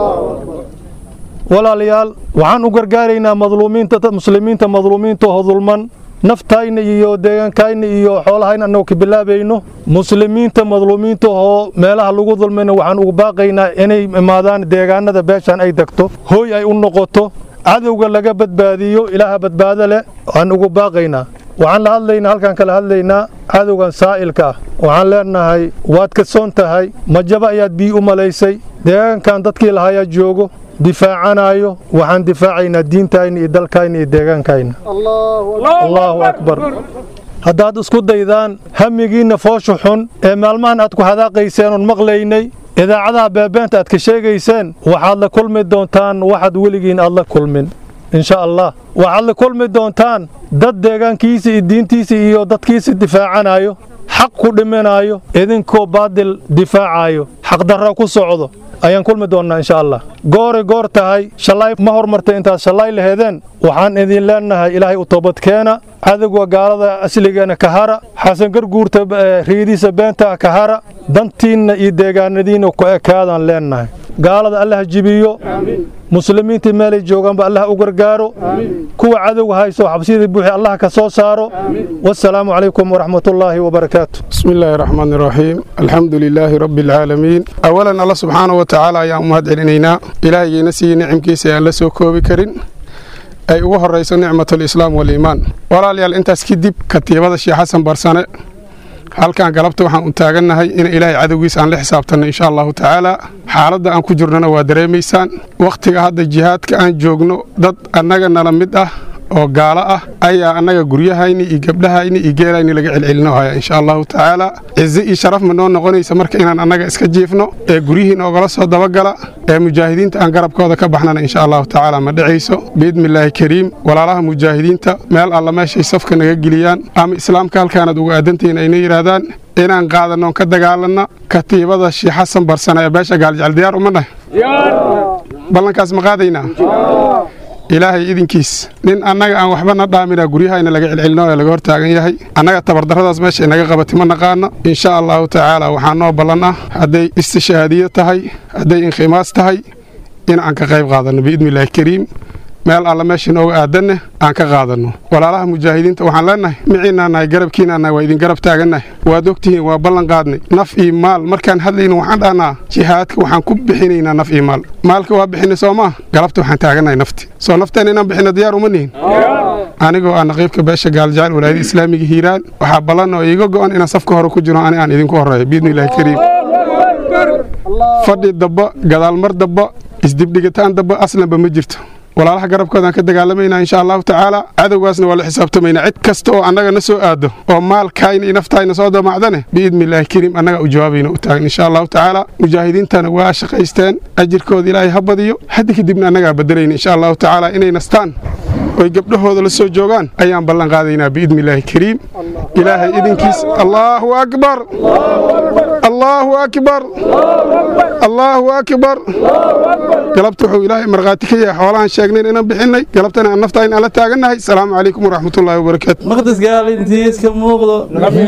walaalayaal waxaan u gargaaraynaa madluumiinta muslimiinta madluumiinta oo dulman naftayna iyo deegaankayna iyo xoolahayna annagu ka bilaabayno muslimiinta madluumiinta oo meelaha lagu dulmayna waxaan ugu baaqaynaa inay imaadaan deegaanada beeshaan ay degto hooy ay u noqoto cadowga laga badbaadiyo ilaaha badbaado leh waan ugu baaqaynaa waxaan la hadlaynaa halkaan kala hadlaynaa cadowgan saa'ilka ah waxaan leenahay waad ka soon tahay majaba ayaad bii u malaysay deegaankan dadkii lahayaa joogo difaacanaayo waxaan difaacaynaa diintayna iyo dalkayna iyo deegaankayna allaahu akbar haddaad isku daydaan hamigiinna foosha xun ee maalmahan aad ku hadaaqayseen oon maqlaynay idaacadaha beebeenta aad ka sheegayseen waxaad la kulmi doontaan waxaad weligiin aad la kulmin insha allah waxaad la kulmi doontaan dad deegaankiisa iyo diintiisa iyo dadkiisa difaacanayo xaq ku dhiminayo idinkoo baadil difaacayo xaqdarra ku socdo ayaan kulmi doonnaa insha allah gooray goor tahay shallaay ma hormartay intaad shallaay laheedeen waxaan idin leennahay ilaahay u toobadkeena cadowga gaalada asligeena ka hara xasan garguurta riidiisa beenta ka hara dantiinna iyo deegaanadiinna ku ekaadaan leennahay gaalada allah jibiyo muslimiintii meelay joogaanba allah u gargaaro kuwa cadowga haysto xabsiyadii buuxi allah ka soo saaro wasalaamu calaykum waraxmatullaahi wabarakaatu بسم الله الرحمن الرحيم الحمد لله رب العالمين أولا الله سبحانه وتعالى يا أمهات علينا إلهي نسي نعم كيسي أن لسو كوبي كرين أي ugu horeyso nicmat alislaam waliimaan walaalayaal intaas kadib katiibada sheekh xasan barsane halkan galabta waxaan u taagannahay in ilaahay cadowgiisa aan la xisaabtanno insha allahu tacaala xaaladda aan ku jirnona waa dareemaysaan wakhtiga hadda jihaadka aan joogno dad annaga nala mid ah oo gaalo ah ayaa annaga guryahayni iyo gabdhahayni iyo geelayni laga celcelino haya insha allahu tacaala cize iyo sharaf ma noo noqonaysa marka inaan annaga iska jiifno ee guryihiin ogala soo dabagala ee mujaahidiinta aan garabkooda ka baxnana insha allahu tacaala ma dhacayso biidnillaahi kariim walaalaha mujaahidiinta meel alla meeshay safka naga geliyaan ama islaamka halkaanaad uga aadantihiin ayna yidhaahdaan inaan qaadannoon ka dagaalanna katiibada sheekh xasan barsane ee beesha gaaljecel diyaar uma nahay ballankaas ma qaadaynaa ilaahay idinkiis nin annaga aan waxba na dhaamina guryahayna laga celcelino ee laga hor taagan yahay annaga tabardarradaas meesha inaga qabatay ma naqaano insha allahu tacaala waxaa noo ballan ah hadday istishaadiyo tahay hadday inkhimaas tahay in aan ka qayb qaadanno biidnillaahi kariim meel alla meesha inooga aadanne aan ka qaadanno walaalaha mujaahidiinta waxaan leennahay miciinaan nahay garabkiinaan nahay waa idin garab taagannahay waad ogtihiin waa ballan qaadnay naf iyo maal markaan hadlayno waxaan dhahnaa jihaadka waxaan ku bixinaynaa naf iyo maal maalka waa bixinay soo maa galabta waxaan taagannahay nafti soo nafteena inaan bixino diyaar uma nihin anigoo ah naqiibka beesha gaaljacel walaayada islaamiga hiiraan waxaa ballan oo iiga go'an inaan safka hore ku jiro ani aan idinku horreeyo biidnillahi kariim fadhi dabba gadaalmar dabba isdibdhigitaan dabba aslanba ma jirto walaalaha garabkoodaan ka dagaalamaynaa insha allahu tacaala cadowgaasna waa la xisaabtamaynaa cid kasta oo annaga na soo aado oo maalkayna iyo naftayna soo damacdane biidnillaahi kariim annaga u jawaabayna u taagan insha allahu tacaala mujaahidiintana waa shaqaysteen ajirkooda ilaahay ha badiyo hadda kadibna annagaa bedelayna insha allahu tacaala inay nastaan oy gabdhahooda la soo joogaan ayaan ballan qaadaynaa biidnillaahi kariim ilaahay idinkiis allaahu akbar allaahu akbar allaahu akbar galabta wuxuu ilaahay markhaati ka yahay xoolahan sheegnayn inaan bixinay galabtana aan naftaa in aan la taagannahay asalaamu calaykum waraxmatullaahi wabarakaatu maqdis gaalintiis ka muuqdo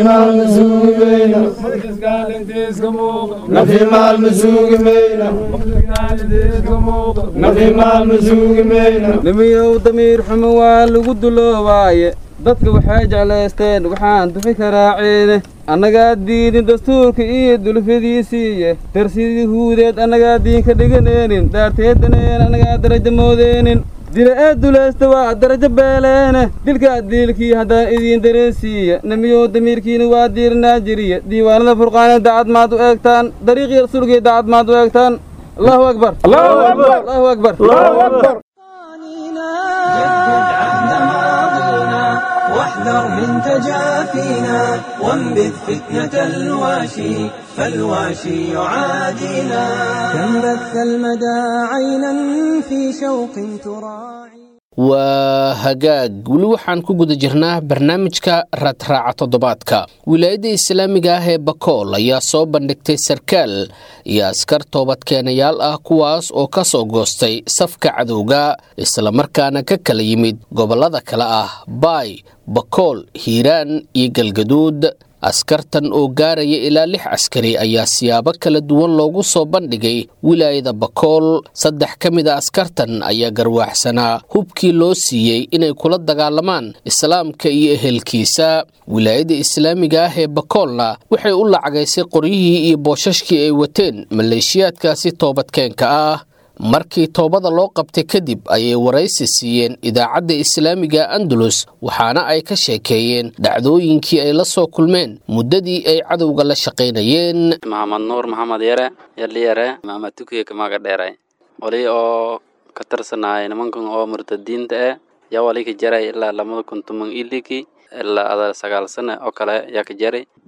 nimiyow damiir xumo waa lagu duloobaaye dadka waxay jeclaysteen waxaan dufi karaaceene annagaa diidin dastuurka iyo dulfadiisiiye darsidii huudeed annagaa diinka dhiganeenin daarteedaneen annagaa darajo moodeenin dila ee dulaysta waa darajo beeleene dilkaa diilkii haddaan idiin dareensiiya nimiyow damiirkiina waa diiranaa jiriya diiwaanada furqaanee dacad maad u eegtaan dariiqii rasuulkii dacad maad u eegtaan allahu akbar allahu akbar واحذر من تجافينا وانبذ فتنة الواشي فالواشي يعادينا كم بث المدى عينا في شوق تراعي waa hagaag weli waxaan ku guda jirnaa barnaamijka raadraaca toddobaadka wilaayadda islaamiga ah ee bakool ayaa soo bandhigtay sarkaal iyo askar toobadkeenayaal ah kuwaas oo ka soo goostay safka cadowga islamarkaana ka kala yimid gobollada kale ah baay bakool hiiraan iyo galgaduud askartan oo gaaraya ilaa lix askari ayaa siyaabo kala duwan loogu soo bandhigay wilaayada bakool saddex ka mid a askartan ayaa garwaaxsanaa hubkii loo siiyey inay kula dagaalamaan islaamka iyo ehelkiisa wilaayada islaamiga ah ee bakoolna waxay u lacagaysay qoryihii iyo boosashkii ay wateen maleeshiyaadkaasi toobadkeenka ah markii toobada loo qabtay kadib ayay waraysi siiyeen idaacadda islaamiga andalus waxaana ay ka sheekeeyeen dhacdooyinkii ay la soo kulmeen muddadii ay cadowga la shaqaynayeen maxamed nuur maxamed yare yali yare maxamed tukiye kamaga dheeray wali oo ka tirsanaaye nimankan oo murtadiinta eh yaa wali ka jaray ilaa lamada kun toban iliki ilaa ada sagaal sane oo kale yaa ka jaray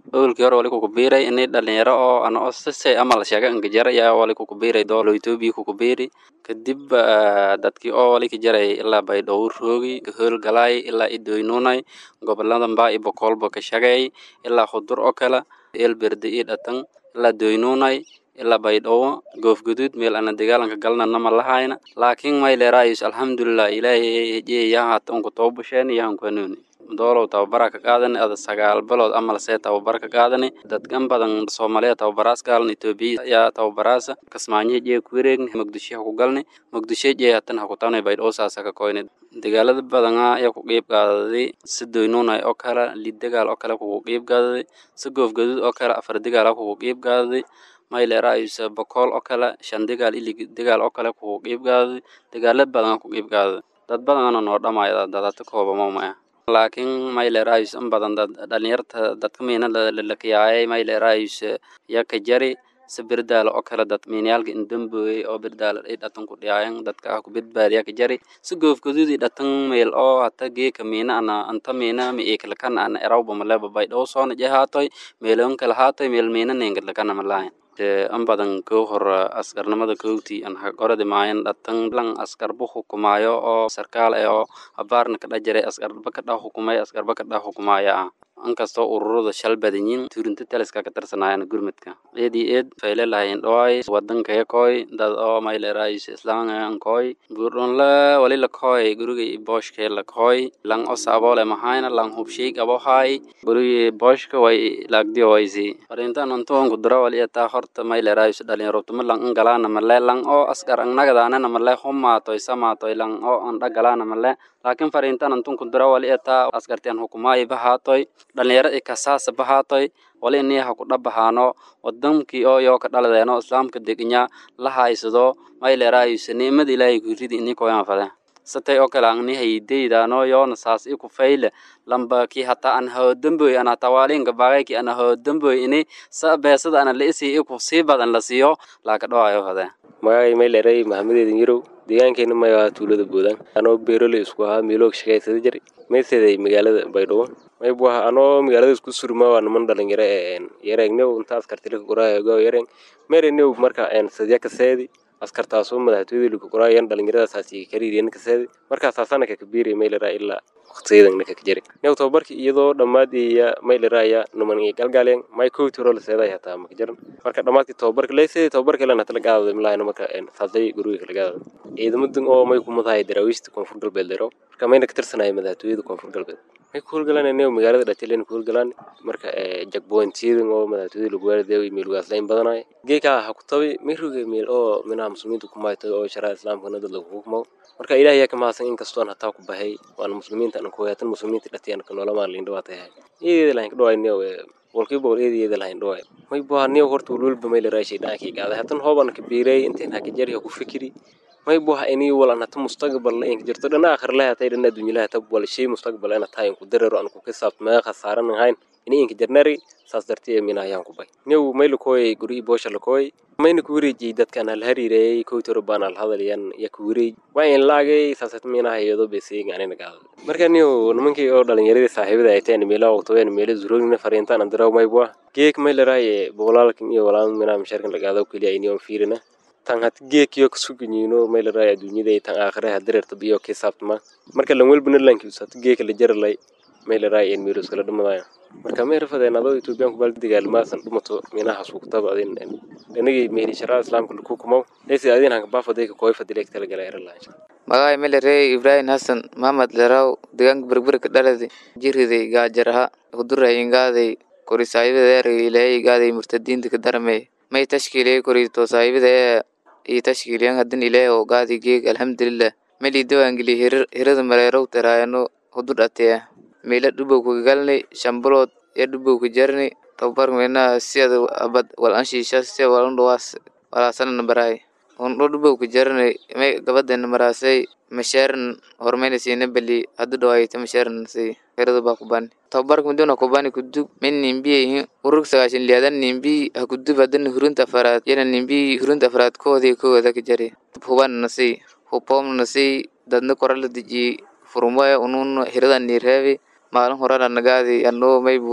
awalkii hore wali kukubiiray ini dhalinyaro oo ana oo sisay amal sheega angajara yaa wali kukubiiray doolo etoobiya kukubiiri kadib dadkii oo wali kajaray ilaa baydhabo roogi hoolgalaay ilaa idoynunay goboladan baa i bokolba ka shagay ilaa khudur oo kale eelberde ii dhatan ilaa doynunay ilaa baydhabo goofguduud meel ana dagaalanka galnana ma lahayna laakiin mayleeraayus alxamdulilah ilaahay hejiye yahaata unku toobasheen yahanku hanuuni doolow tababara ka qaadani ada sagaal bilood amal see tababar ka qaadani dadkan badan soomaaliya tababaraas gaalan etoobiya yaa tababaraasa kasmaanyo jee ku wareegni muqdisho ha ku galni muqdisho jee hatan ha ku tabnay baydhabo saasa ka koyni dagaalada badana ayaa ku qiib qaadaday si doynunay oo kale lid dagaal oo kale kugu qiib qaadaday si goofgaduud oo kale afar dagaal kugu qiib qaadaday mayleeraayusa bokool oo kale shan dagaal ili dagaal oo kale kugu qiib qaadaday dagaala badan ku qiib qaadaday dad badanna noo dhamaya dadata koobamamaya laakiin mayleeraayus in badan dad dhalinyarta dadka miina lalakayaayay mayleeraayus ya ka jari si birdaala oo kale dad miinayaalka indamboyey oo birdaala ay dhatan ku dhiyaayan dadka ah ku badbaadiya ka jari si goofgaduud i dhatan meel oo hata geeka miina ana anta miina mi ikalakana ana erawba maleba baydhabo soona jehaatoy meelon kala haatoy meel miina nengadlakana malaayan in badan koo hor askarnimada kowti an hagoradi maayan dhatan lan askarba hukumaayo oo sarkaal eh oo abaarna kadha jiray askarba kadha hukumay askarba kadha hukumaaya ah inkastoo ururada shal badanyiin turinta taliska ka tirsanaayan gurmudka eedii eed fayle lahayn dhoay wadankaya koy dad oo mayleeraayus islaangan koy buurdhonla wali la koy guriga booshke la koy lang o saabole mahayna lang hubshay abo hay gurigi booshka way laagdiyo waysi farintan untuun kudura wali ataa horta mayleeraayus dhalinyarobtuma lang ingalaana male lang oo askar angnagadaanana male humaatoy samaatoy lang oo andhagalaana male laakiin farintan antun kudura wali ataa askartian hukumaayi bahaatoy dhalinyaro i kasaasa bahaatoy wali inii ha ku dhabahaano wadankii oo yoo ka dhaladeeno islaamka degnya la haysado mayleeraayusa niimada ilaahay kuridi inii koyan fade satay oo kale ang ni haydeydaano yoona saas i ku fayle lamba ki hata an hoodamboy ana tawaalinka bagay ki ana hoodamboy ini sa beesada ana la isi i ku sii badan la siiyo laaka dhawayo fade magacay mayleeray maxamedeedin yarow deegaankeena mayaa tuulada boodaan anoo beerole isku ahaa miiloog shaqaysada jir mayseday magaalada baydhabo maybu aha anoo magaalada isku surma waa niman dhalinyaro ee yareegnew intaas kartilika qoraayogo yareeng merenew marka sadya kaseedi askartaasoo madaxtooyada lika qoraayan dhalinyaradasaasi kariiriyan kaseedi markaasaasana kakabiiri maylera ilaa waqtiyadan kakajari new tababarki iyadoo dhammaadiya mayleraaya numan galgaalen may kowtiro laseeday hataa makajaran marka dhammaadki tababarka leysedi tababarka ilan hatala gaadada milahayna marka saasay guriga kala gaadada ciidamadan oo may kumadahay daraawiishta koonfur galbeed lero marka mayna ka tirsanaya madaxtooyada koonfur galbeed may ku howlgalaan new magaalada dhatilen ku howlgalaan marka jagbointiyadan oo madaxtooyada lagu waardeeyo meelugaaslayn badanayo geekaa ha ku tabi miruga meel oo minaha muslimiinta kumaytay oo sharaa islaamkana dad lagu hukmo marka ilaah yaa ka mahadsan inkastoon hataa ku bahay waana muslimiinta an kuhayatan muslimiinta dhatiyan ka noolamaan liin dhawaatay hay eedeeda lahayn ka dhawaay new boqolkiiba boqol eedeeda lahayn dhawaay may buha new horta walwalba may la raashay dhaankii gaaday hatan hooban ka biiray inteen haka jari ha ku fikiri may buha ini walan hata mustaqbal la inka jirto dhana akhir laha tay dhana dunya laha tab wal shay mustaqbal ana tahay ku dararo an ku kasaab ma khasaaran hayn ini inka jarnari saas dartiye mina ayaan ku bay new may la kooyay guri boosha la kooyay mayna ku wareejiyey dadkan hal hariireeyay kowtoro baan hal hadalayan ya ku wareej waa in laagay saasat mina hayado beseega anina gaado marka new nimankii oo dhalinyaradii saaxiibada ay tahay meelaha waqtaween meelo zuroogna fariintaan andaraw may bua geek may la raaye boqolaalkan iyo walaan mina mishaarkan lagaado keliya ini on fiirina tan hat geekiyo kasuganyiino may la raaye adduunyada tan aakhire hadireerta biyo kisaabtama marka lan welbana lankiusat geeka la jaralay may la raaye en meelos kala dhamadaya marka may rafadeen adoo ethoobiyan kubal dagaalmaasan dhumato minaha suugtaba adin dhanagii mehli sharaa islaamka laku kumow leysi adin hanka baafadayka kooy fadileek talagala eralaha magacay melerey ibrahim hasan mahamad leraw deegaanka berberka dhaladi jiriday gaajaraha huduray ingaaday kori saahibada erey ilaahay igaaday murtadiinta ka daramey may tashkiiliyay kori to saahibada ee iyo tashkiiliyan hadin ilaahay oo gaadi geeg alxamdulilah meli diwaangeli hirada mareerow teraayano hudu dhateya meela dhubow kagalnay shambulood iyo dhubow ka jarni tababar meena siada abad wal anshiisha sia walan dhawaas walaasana baraay undo dhubow ka jarnay may gabadana maraasay masheeran hormayna siina bali hadu dhawaayta masheeran si hirada baa kubani tababarka muduna kubani kudub min nimbiyihin urug sagaashan liyadan nimbi ha kudub hadana hurunta afaraad yana nimbi hurunta afaraad koodii kooda ka jari huban nasi hubom nasi dadna korala deji furumaya unun hirada nireebi maalin horana nagaadi anoo maybuwa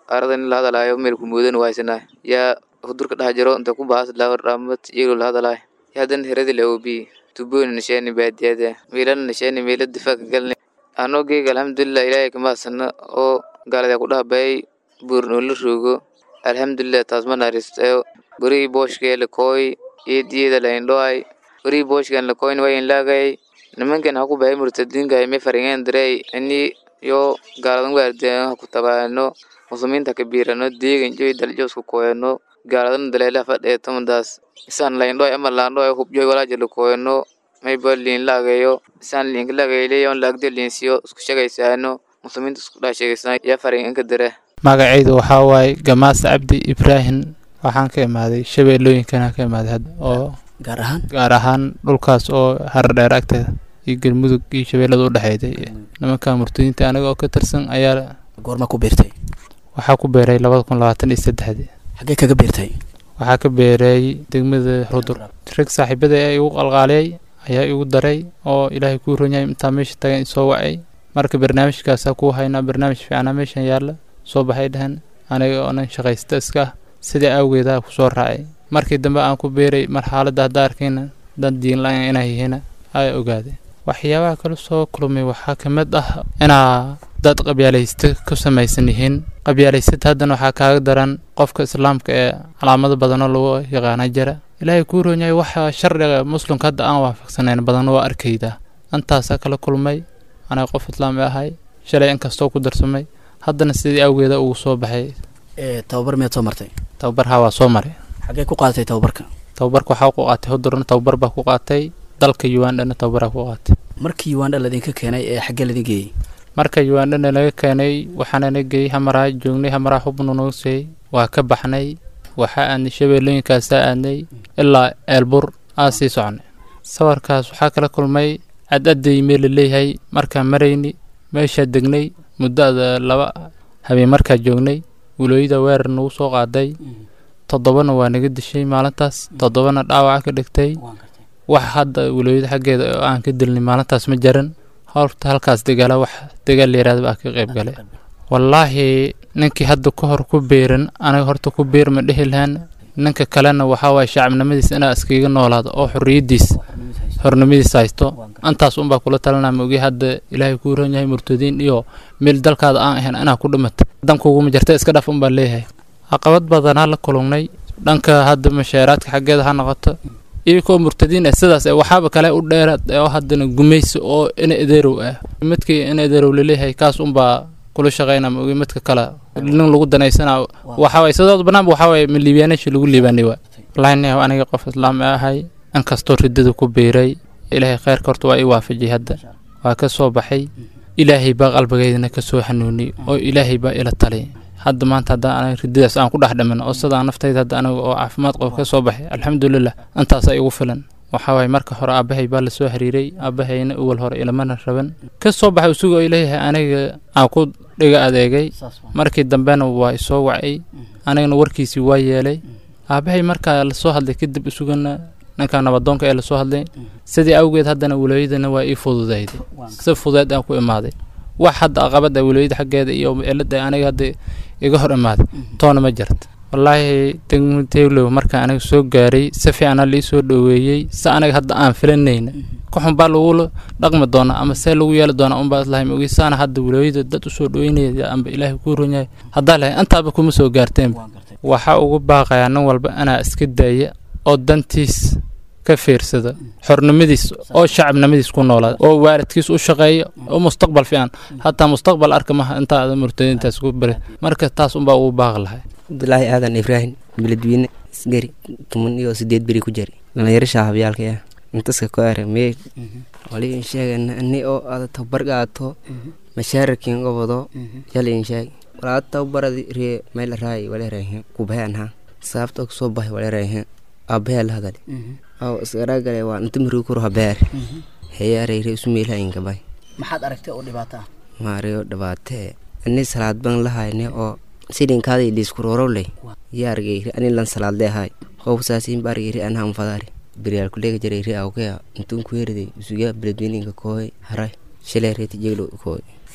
arada in la hadalaayo meel kumoodan waaysanaa yaa hudurka dhex jiro inta ku baas dhaamad iyagoo la hadalaayo yaa haddana heradi la oobiye tubooni nasheeni baadiyada meelana nasheeni meela difaaca galne anoo geega alxamdulilah ilaahay kamahadsana oo gaalada ku dhahabayay buurnoo la roogo alxamdulilah taas ma naaristayo gorihii booshkee lakooy eediyada laindhoay gorihii booshkan lakooyn wayin laagay nimankan ha ku bahay murtadiinka me faringeen direy ini yo gaaladan waardiyan ha ku tabaano muslimiinta ka biirano deegan joy daljosku koyano gaaladan daleelaha fadheeto madaas isaan laindhoy ama laandhoy hubjoy walaaja lakooyano mayba liin laagayo isaan liinka laagayleyon laagde liinsiyo isku shegaysaano muslimiinta isku dhaa sheegaysana yaa faringanka dire magacaydu waxaa waaye gamaas cabdi ibraahim waxaan ka imaaday shabeellooyinkana ka imaaday hadda oo gaar ahaan gaar ahaan dhulkaas oo haradheer agteeda iyo galmudug iyo shabeellada u dhexeeyday nimanka murtadiinta aniga oo ka tirsan ayaa goorma ku beertay waxaa ku beeray labada kun labaatan iyo saddexdii xaggee kaga beertay waxaa ka beeray degmada rudur rag saaxiibada ee igu qalqaaliyay ayaa igu daray oo ilaahay kuu ronyay intaa meesha tagan isoo wacay marka barnaamijkaasaa kuu haynaa barnaamij fiicnaa meeshan yaalla soo baxay dhehen aniga oonan shaqaysta iska ah sidai awgeeda kusoo raacay markii dambe aan ku beeray mar xaaladda hadda arkayna dad diinla-aan inay yihiin ay ogaadeen waxyaabaha kale soo kulmay waxaa ka mid ah inaa dad qabyaalaysta ku samaysan yihiin qabyaalaysata haddana waxaa kaaga daran qofka islaamka ee calaamado badanoo lagu yaqaana jira ilaahay kuu roonyahay waxa sharciga muslimka hadda aan waafaqsanayn badanna waa arkaydaa intaasaa kala kulmay anaga qof islaami ahay shalay inkastoo ku darsamay haddana sidii awgeeda ugu soo baxay tababar miyaad soo martay tababar haa waa soo maray xaggee ku qaadatay tababarka tababarka waxaa ku qaatay hudurna tababar baa ku qaatay dalka ugandhana tababaraa ku qaatay markii ugandha ladinka keenay ee xaggee ladin geeyey marka ugandhana laga keenay waxaana na geeyey hamaraa joognay hamaraa xubnu nagu seeyey waa ka baxnay waxaa aadnay shabeellooyinkaasaa aadnay ilaa eelbur aa sii soconay sawirkaas waxaa kala kulmay cadadday meel la leeyahay markaan marayni meeshaa degnay muddada laba habeen markaa joognay walooyada weerar nagu soo qaaday toddobana waa naga dishay maalintaas toddobana dhaawaca ka dhigtay wax hadda walooyada xaggeeda oo aan ka dilnay maalintaas ma jaran horta halkaas degaala wax degaal la yihahda baa ka qayb galay wallaahi ninkii hadda ka hor ku beeran aniga horta ku beer ma dhehi lahaan ninka kalena waxaa waaye shacabnimadiis inaa iskaga noolaado oo xorriyaddiis hornimadiis haysto intaas unbaa kula talinaa maogi hadda ilaahay kuu ron yahay murtadiin iyo meel dalkaada aan ahayn inaa ku dhimata dankuguma jirta iska dhaf unbaa leeyahay caqabad badanaa la kulumnay dhanka hadda mashaaraadka xaggeeda ha noqoto iyakoo murtadiin ah sidaas waxaaba kale u dheeraad oo haddana gumaysi oo ina edeerow ah midkii ina edeerow laleeyahay kaas unbaa kula shaqayna maogi midka kale nin lagu danaysanaa waxaway sidood banaanba waxaway ma liibaanasha lagu liibaanay waa wallaahi aniga qof islaam ahay inkastoo ridada ku beeray ilaahay kheyrka horta waa ii waafajiyay hadda waa ka soo baxay ilaahay baa qalbigeydana ka soo xanuuniyey oo ilaahay baa ila taliyay hadda maanta hadda aniga ridadaas aan ku dhex dhiman oo sidaan naftayda hadda aniga oo caafimaad qabo ka soo baxay alxamdulilah intaasaa igu filan waxaa waaye marka hore aabbahay baa lasoo xiriiray aabbahayna uwal hore ilamana raban ka soo baxay isagoo ileeyahay aniga aan ku dhiga adeegay markii dambena waa isoo wacay anigana warkiisii waa yeelay aabbahay markaa lasoo hadlay kadib isugana ninka nabadoonka ee lasoo hadlay sidii awgeed haddana walooyadana waa ii fududayday si fudeed aan ku imaaday wax hadda aqabada walooyada xaggeeda iyo cilada aniga hadda iga hor imaaday toona ma jirta wallaahi degmuteylow marka aniga soo gaaray si fiicana lii soo dhoweeyey si aniga hadda aan filanayna kuxun baa lagu dhaqmi doonaa ama see lagu yeeli doonaa unbaa islahay maogi saana hadda walooyada dad usoo dhoweynaya amba ilaahay kuu ronyahay haddaa lahay intaaba kuma soo gaarteenba waxaa ugu baaqayaa nin walba anaa iska daaya oo dantiis ka fiirsada xornimadiis oo shacabnimadiis ku noolaada oo waalidkiis u shaqeeya oo mustaqbal fiican hataa mustaqbal arka maha intaada murtadiintaas ku bare marka taas unbaa ugu baaqi lahay cabdulaahi aadan ibraahim beledweyne isgari tuman iyo sideed beri ku jari dhalinyaro shaahabyaalka ah intaska ku are mee wali in sheegana ani oo aada tabar qaato mashaararkiin gobado yal in sheeg walaa tabaradi ree meel raay wala reehe kubaheanha sababta kusoo bahay wala reehe aabahee la hadale aw isgaragale waa inta maruu kuro habeer heyaareyre isu meelhainka bay maxaad aragtay oo dhibaato ah maariyo dhibaatee ani salaad ban lahayne oo sidinkaadii liiskurorowley yaargeyri ani lan salaadle ahay qowsaasin baargeyri anhan fadaari beryaal kulega jareyri awkea intun kuherday isuga beledweyninka kooy haray shileereti jeglo kooy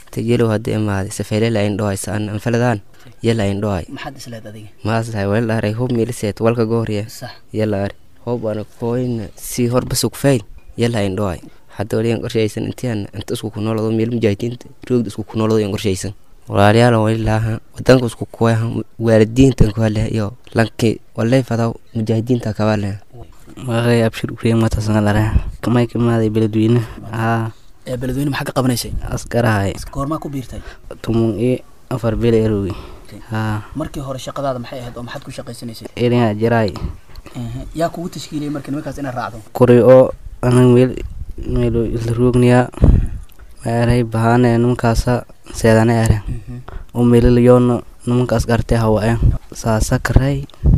tajelow hadda imaaday safeelela indhohay saan anfaladaan yala indhohay maxaad isleed adiga maasahay wala aray hob miiliseet walka goorya sax yala ari hob ana kooyna si horba sugfayn yala indhohay hadda waliyan qorshaysan intian inta isku kunoolado meel mujaahidiinta roogda isku kunoolado yan qorshaysan walaalayaal wali laaha wadanka isku kuwaha waalidiinta kuhale iyo lanki walay fadaw mujaahidiinta kabale maqay abshir uriyamatasangalare kamay kamaaday beledweyne haa ee beledweyne maxaa ka qabanaysay askarahay goormaa ku biirtay tumun i afar bele erogi haa markii hore shaqadaada maxay ahayd oo maxaad ku shaqaysanaysay eringa jiraay Ehe, yaa kugu tashkiiliyay marka nimankaas inaad raacdo kuri oo anan meel meelo isla roogniya maaray bahaane nimankaasa seedane are oo meelalayoona nimankaas gartee hawaayan saasa karay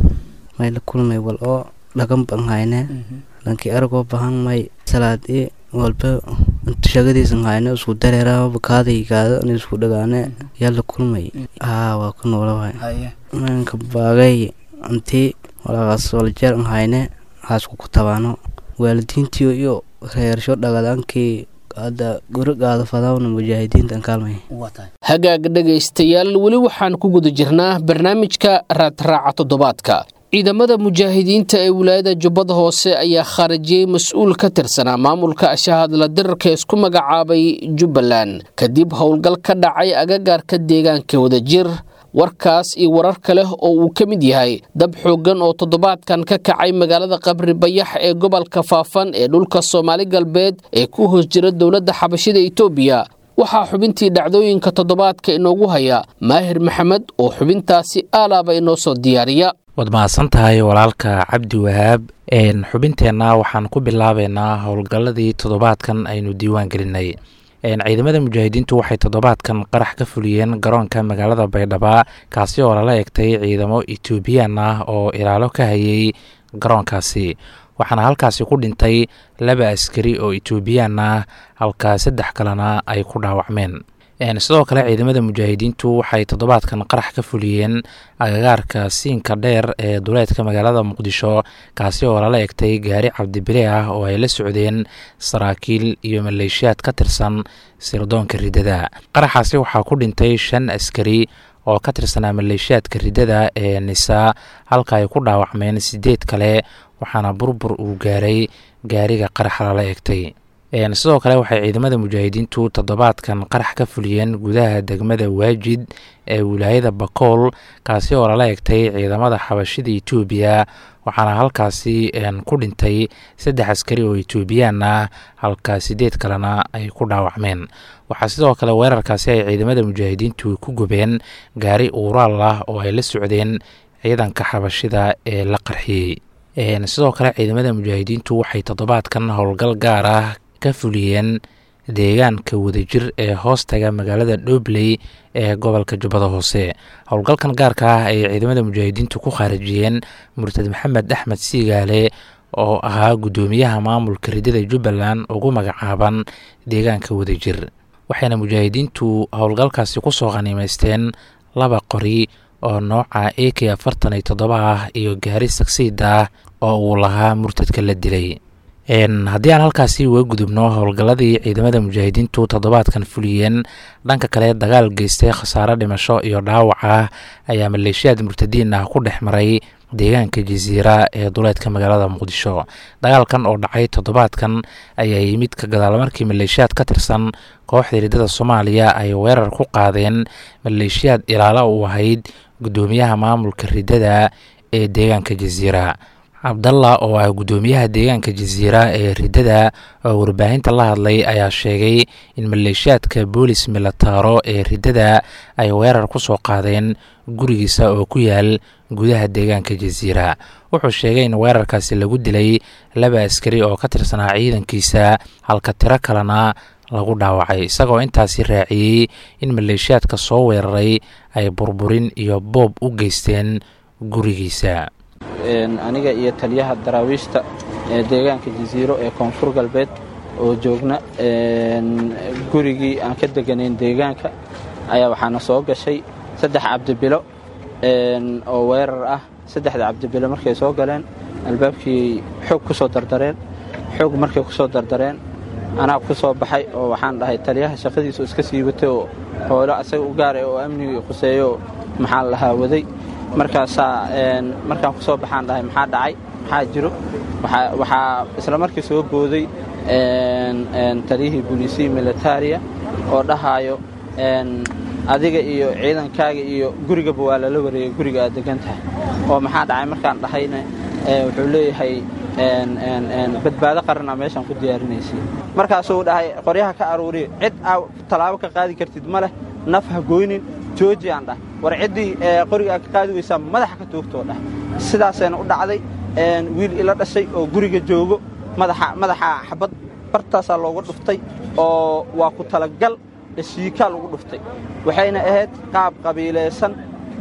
may la kulmay wal oo dhagan ban hayne lankii aragoo bahan may salaad i walba inta shagadiisan hayne isku dareera bakaaday gaado in isku dhagaane yaa la kulmay haa waa ku noola waay haye manka baagay intii walaaqaas waljeer an hayne haasku ku tabaano waalidiintii iyo reersho dhagadankii hadda gurigaada fadawna mujaahidiintan kaalmay waa tahay hagaag dhegaystayaal weli waxaan ku guda jirnaa barnaamijka raadraaca toddobaadka ciidamada mujaahidiinta ee wilaayada jubbada hoose ayaa khaarajiyey mas-uul ka tirsanaa maamulka ashahadla dirarka isku magacaabay jubbaland kadib howlgal ka dhacay agagaarka deegaanka wadajir warkaas iyo warar kale oo uu ka mid yahay dab xooggan oo toddobaadkan ka kacay magaalada qabri bayax ee gobolka faafan ee dhulka soomaali galbeed ee ku hoos jira dowladda xabashida itoobiya waxaa xubintii dhacdooyinka toddobaadka inoogu haya maahir maxamed oo xubintaasi aalaaba inoo soo diyaariya waad mahadsan tahay walaalka cabdi wahaab xubinteenna waxaan ku bilaabeynaa howlgalladii toddobaadkan aynu diiwaan gelinay ciidamada mujaahidiintu waxay toddobaadkan qarax ka fuliyeen garoonka magaalada baydhaba kaasi oo lala egtay ciidamo etoobiyaan ah oo ilaalo ka hayay garoonkaasi waxaana halkaasi ku dhintay laba askari oo etoobiyaan ah halka saddex kalena ay ku dhaawacmeen sidoo kale ciidamada mujaahidiintu waxay toddobaadkan qarax ka fuliyeen agagaarka siinka dheer ee duleedka magaalada muqdisho kaasi oo lala egtay gaari cabdibile ah oo ay la socdeen saraakiil iyo maleeshiyaad ka tirsan sirdoonka riddada qaraxaasi waxaa ku dhintay shan askari oo ka tirsanaa maleeshiyaadka riddada ee nisaa halka ay ku dhaawacmeen sideed kale waxaana burbur uu gaaray gaariga qaraxa lala egtay sidoo kale waxay ciidamada mujaahidiintu toddobaadkan qarax ka fuliyeen gudaha degmada waajid ee wilaayada bakool kaasi oo lala egtay ciidamada xabashida etoobiya waxaana halkaasi ku dhintay saddex askari oo etoobiyaan ah halka sideed kalena ay ku dhaawacmeen waxaa sidoo kale weerarkaasi ay ciidamada mujaahidiintu ku gubeen gaari uuraal ah oo ay la socdeen ciidanka xabashida ee la qarxiyey sidoo kale ciidamada mujaahidiintu waxay toddobaadkan howlgal gaar ah ka fuliyeen deegaanka wadajir ee hoostaga magaalada dhobley ee gobolka jubbada hoose howlgalkan gaarka ah ay ciidamada mujaahidiintu ku khaarijiyeen murtad maxamed axmed siigaale oo ahaa guddoomiyaha maamulka riddada jubbaland ugu magacaaban deegaanka wadajir waxayna mujaahidiintu howlgalkaasi kusoo khaniimeysteen laba qori oo nooca a k afartan iyo toddoba ah iyo gaari sagsiid ah oo uu lahaa murtadka la dilay haddii aan halkaasi uga gudubno howlgalladii ciidamada mujaahidiintu toddobaadkan fuliyeen dhanka kale dagaal geystay khasaare dhimasho iyo dhaawac ah ayaa maleeshiyaad murtadiin ah ku dhex maray deegaanka jasiira ee duleedka magaalada muqdisho dagaalkan oo dhacay toddobaadkan ayaa yimid ka gadaal markii maleeshiyaad ka tirsan kooxda riddada soomaaliya ay weerar ku qaadeen maleeshiyaad ilaalo u ahayd guddoomiyaha maamulka riddada ee deegaanka jasiira cabdalla oo ah guddoomiyaha deegaanka jasiira ee riddada oo warbaahinta la hadlay ayaa sheegay in maleeshiyaadka boolis milataaro ee riddada ay weerar ku soo qaadeen gurigiisa oo ku yaal gudaha deegaanka jasiira wuxuu sheegay in weerarkaasi lagu dilay laba askari oo ka tirsanaa ciidankiisa halka tiro kalena lagu dhaawacay isagoo intaasi raaciyey in maleeshiyaadka soo weeraray ay burburin iyo boob u geysteen gurigiisa aniga iyo taliyaha daraawiishta ee deegaanka jasiiro ee koonfur galbeed oo joogna gurigii aan ka deganayn deegaanka ayaa waxaana soo gashay saddex cabdibilo oo weerar ah saddexda cabdibilo markay soo galeen albaabkii xoog ku soo dardareen xoog markay ku soo dardareen anaa ku soo baxay oo waxaan dhahay taliyaha shaqadiisu iska sii watay oo xoolo asaga u gaaray oo amnigii khuseeyo maxaa lahaa waday markaasaa markaan ku soo baxaan dhahay maxaa dhacay maxaa jiro waxaa isla markii soo booday taliyihii booliisiyi militaria oo dhahaayo adiga iyo ciidankaaga iyo gurigaba waa lala wareegay guriga aad degan tahay oo maxaa dhacay markaan dhahayna wuxuu leeyahay badbaado qarana meeshaan ku diyaarinaysay markaasuu dhahay qoryaha ka aruuriya cid aa tallaabo ka qaadi kartid ma leh naf ha goynin jooji aan dhah war ciddii qoriga aad ka qaadi weysaa madaxa ka toogtoo dhah sidaasayna u dhacday wiil ila dhashay oo guriga joogo madaxa xabad bartaasaa looga dhuftay oo waa ku talagal shiikaa lagu dhuftay waxayna ahayd qaab qabiilaysan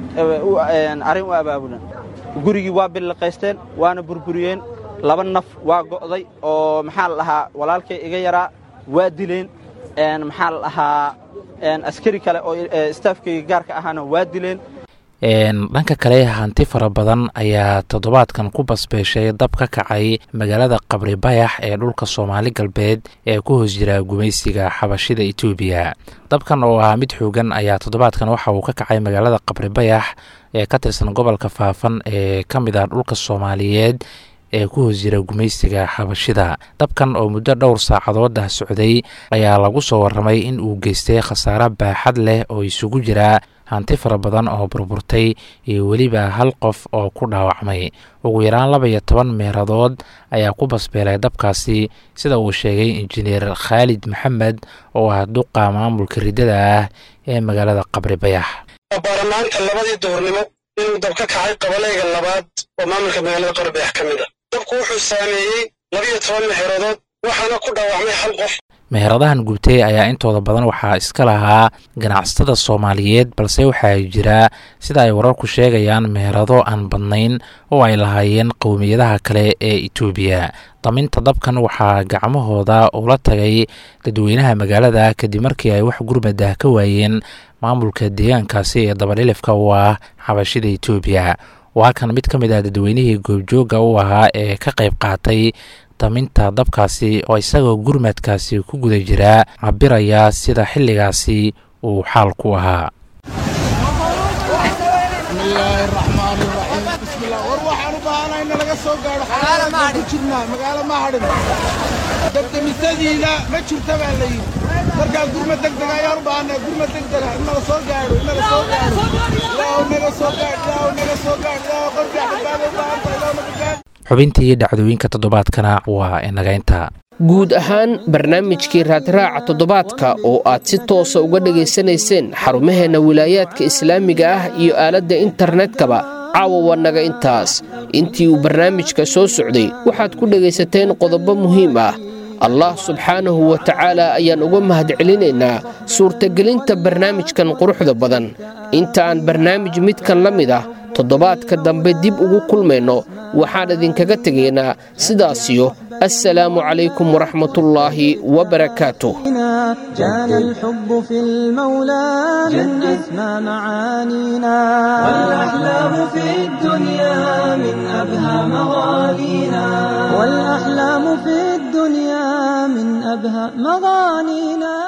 arrin u abaabulan gurigii waa billiqaysteen waana burburiyeen laba naf waa go'day oo maxaa la dhahaa walaalkay iga yaraa waa dileen maxaa la dhahaa askari kale oo istaafkayga gaarka ahaana waa dileen dhanka kale hanti fara badan ayaa toddobaadkan ku basbeeshay dab ka kacay magaalada qabri bayax ee dhulka soomaali galbeed ee ku hoos jira gumaysiga xabashida etoobiya dabkan oo ahaa mid xoogan ayaa toddobaadkan waxa uu ka kacay magaalada qabri bayax ee ka tirsan gobolka faafan ee ka mid ah dhulka soomaaliyeed ee ku hoos jira gumaysiga xabashida dabkan oo muddo dhowr saacadood ah socday ayaa lagu soo warramay in uu geystay khasaare baaxad leh oo isugu jira hanti fara badan oo burburtay iyo weliba hal qof oo ku dhaawacmay ugu yaraan laba iyo toban meeradood ayaa ku basbeelay dabkaasi sida uu sheegay injineer khaalid maxamed oo ah duqa maamulka riddada ah ee magaalada qabri bayax baarlamaanka labadii duhurnimo inuu dab ka kacay qabalayga labaad oo maamulka magaalada qabri bayax ka mid a dabku wuxuu saameeyey labiyo toban meeradood waxaana ku dhaawacmay hal qof meheradahan gubtay ayaa intooda badan waxaa iska lahaa ganacsatada soomaaliyeed balse waxaa jira sida ay wararku sheegayaan meherado aan badnayn oo ay lahaayeen qowmiyadaha kale ee etoobiya daminta dabkan waxaa gacmahooda ula tagay dadweynaha magaalada kadib markii ay wax gurmadah ka waayeen maamulka deegaankaasi ee dabadhilifka u ah xabashida etoobiya waa kan mid ka mid ah dadweynihii goobjooga u ahaa ee ka qayb qaatay daminta dabkaasi oo isagoo gurmadkaasi ku guda jira cabiraya sida xilligaasi uu xaal ku ahaa dabdamisadiina ma jirta baa la yidhi markaa gurma degdega ayaan u baahanaa gurma degdega in naga soo gaadho in naga soo gaadho ilaahu naga soo gaadh ilaahu naga soo gaadh ilaahu qofkaa badbaado u baahanta ilaahu naga gaadh xubintii dhacdooyinka toddobaadkana waa inagaynta guud ahaan barnaamijkii raadraaca toddobaadka oo aad si toosa uga dhegaysanayseen xarumaheenna wilaayaadka islaamiga ah iyo aaladda internetkaba caawa waa naga intaas intii uu barnaamijka soo socday waxaad ku dhegaysateen qodobo muhiim ah allah subxaanahu wa tacaala ayaan uga mahadcelinaynaa suurtagelinta barnaamijkan quruxda badan inta aan barnaamij midkan la mid ah toddobaadka dambe dib ugu kulmayno waxaan idinkaga tegaynaa sidaasiyo assalaamu calaykum waraxmatullaahi wabarakaatuh جان الحب في المولى من أسمى معانينا والأحلام في الدنيا من أبهى مغانينا والأحلام في الدنيا من أبهى مغانينا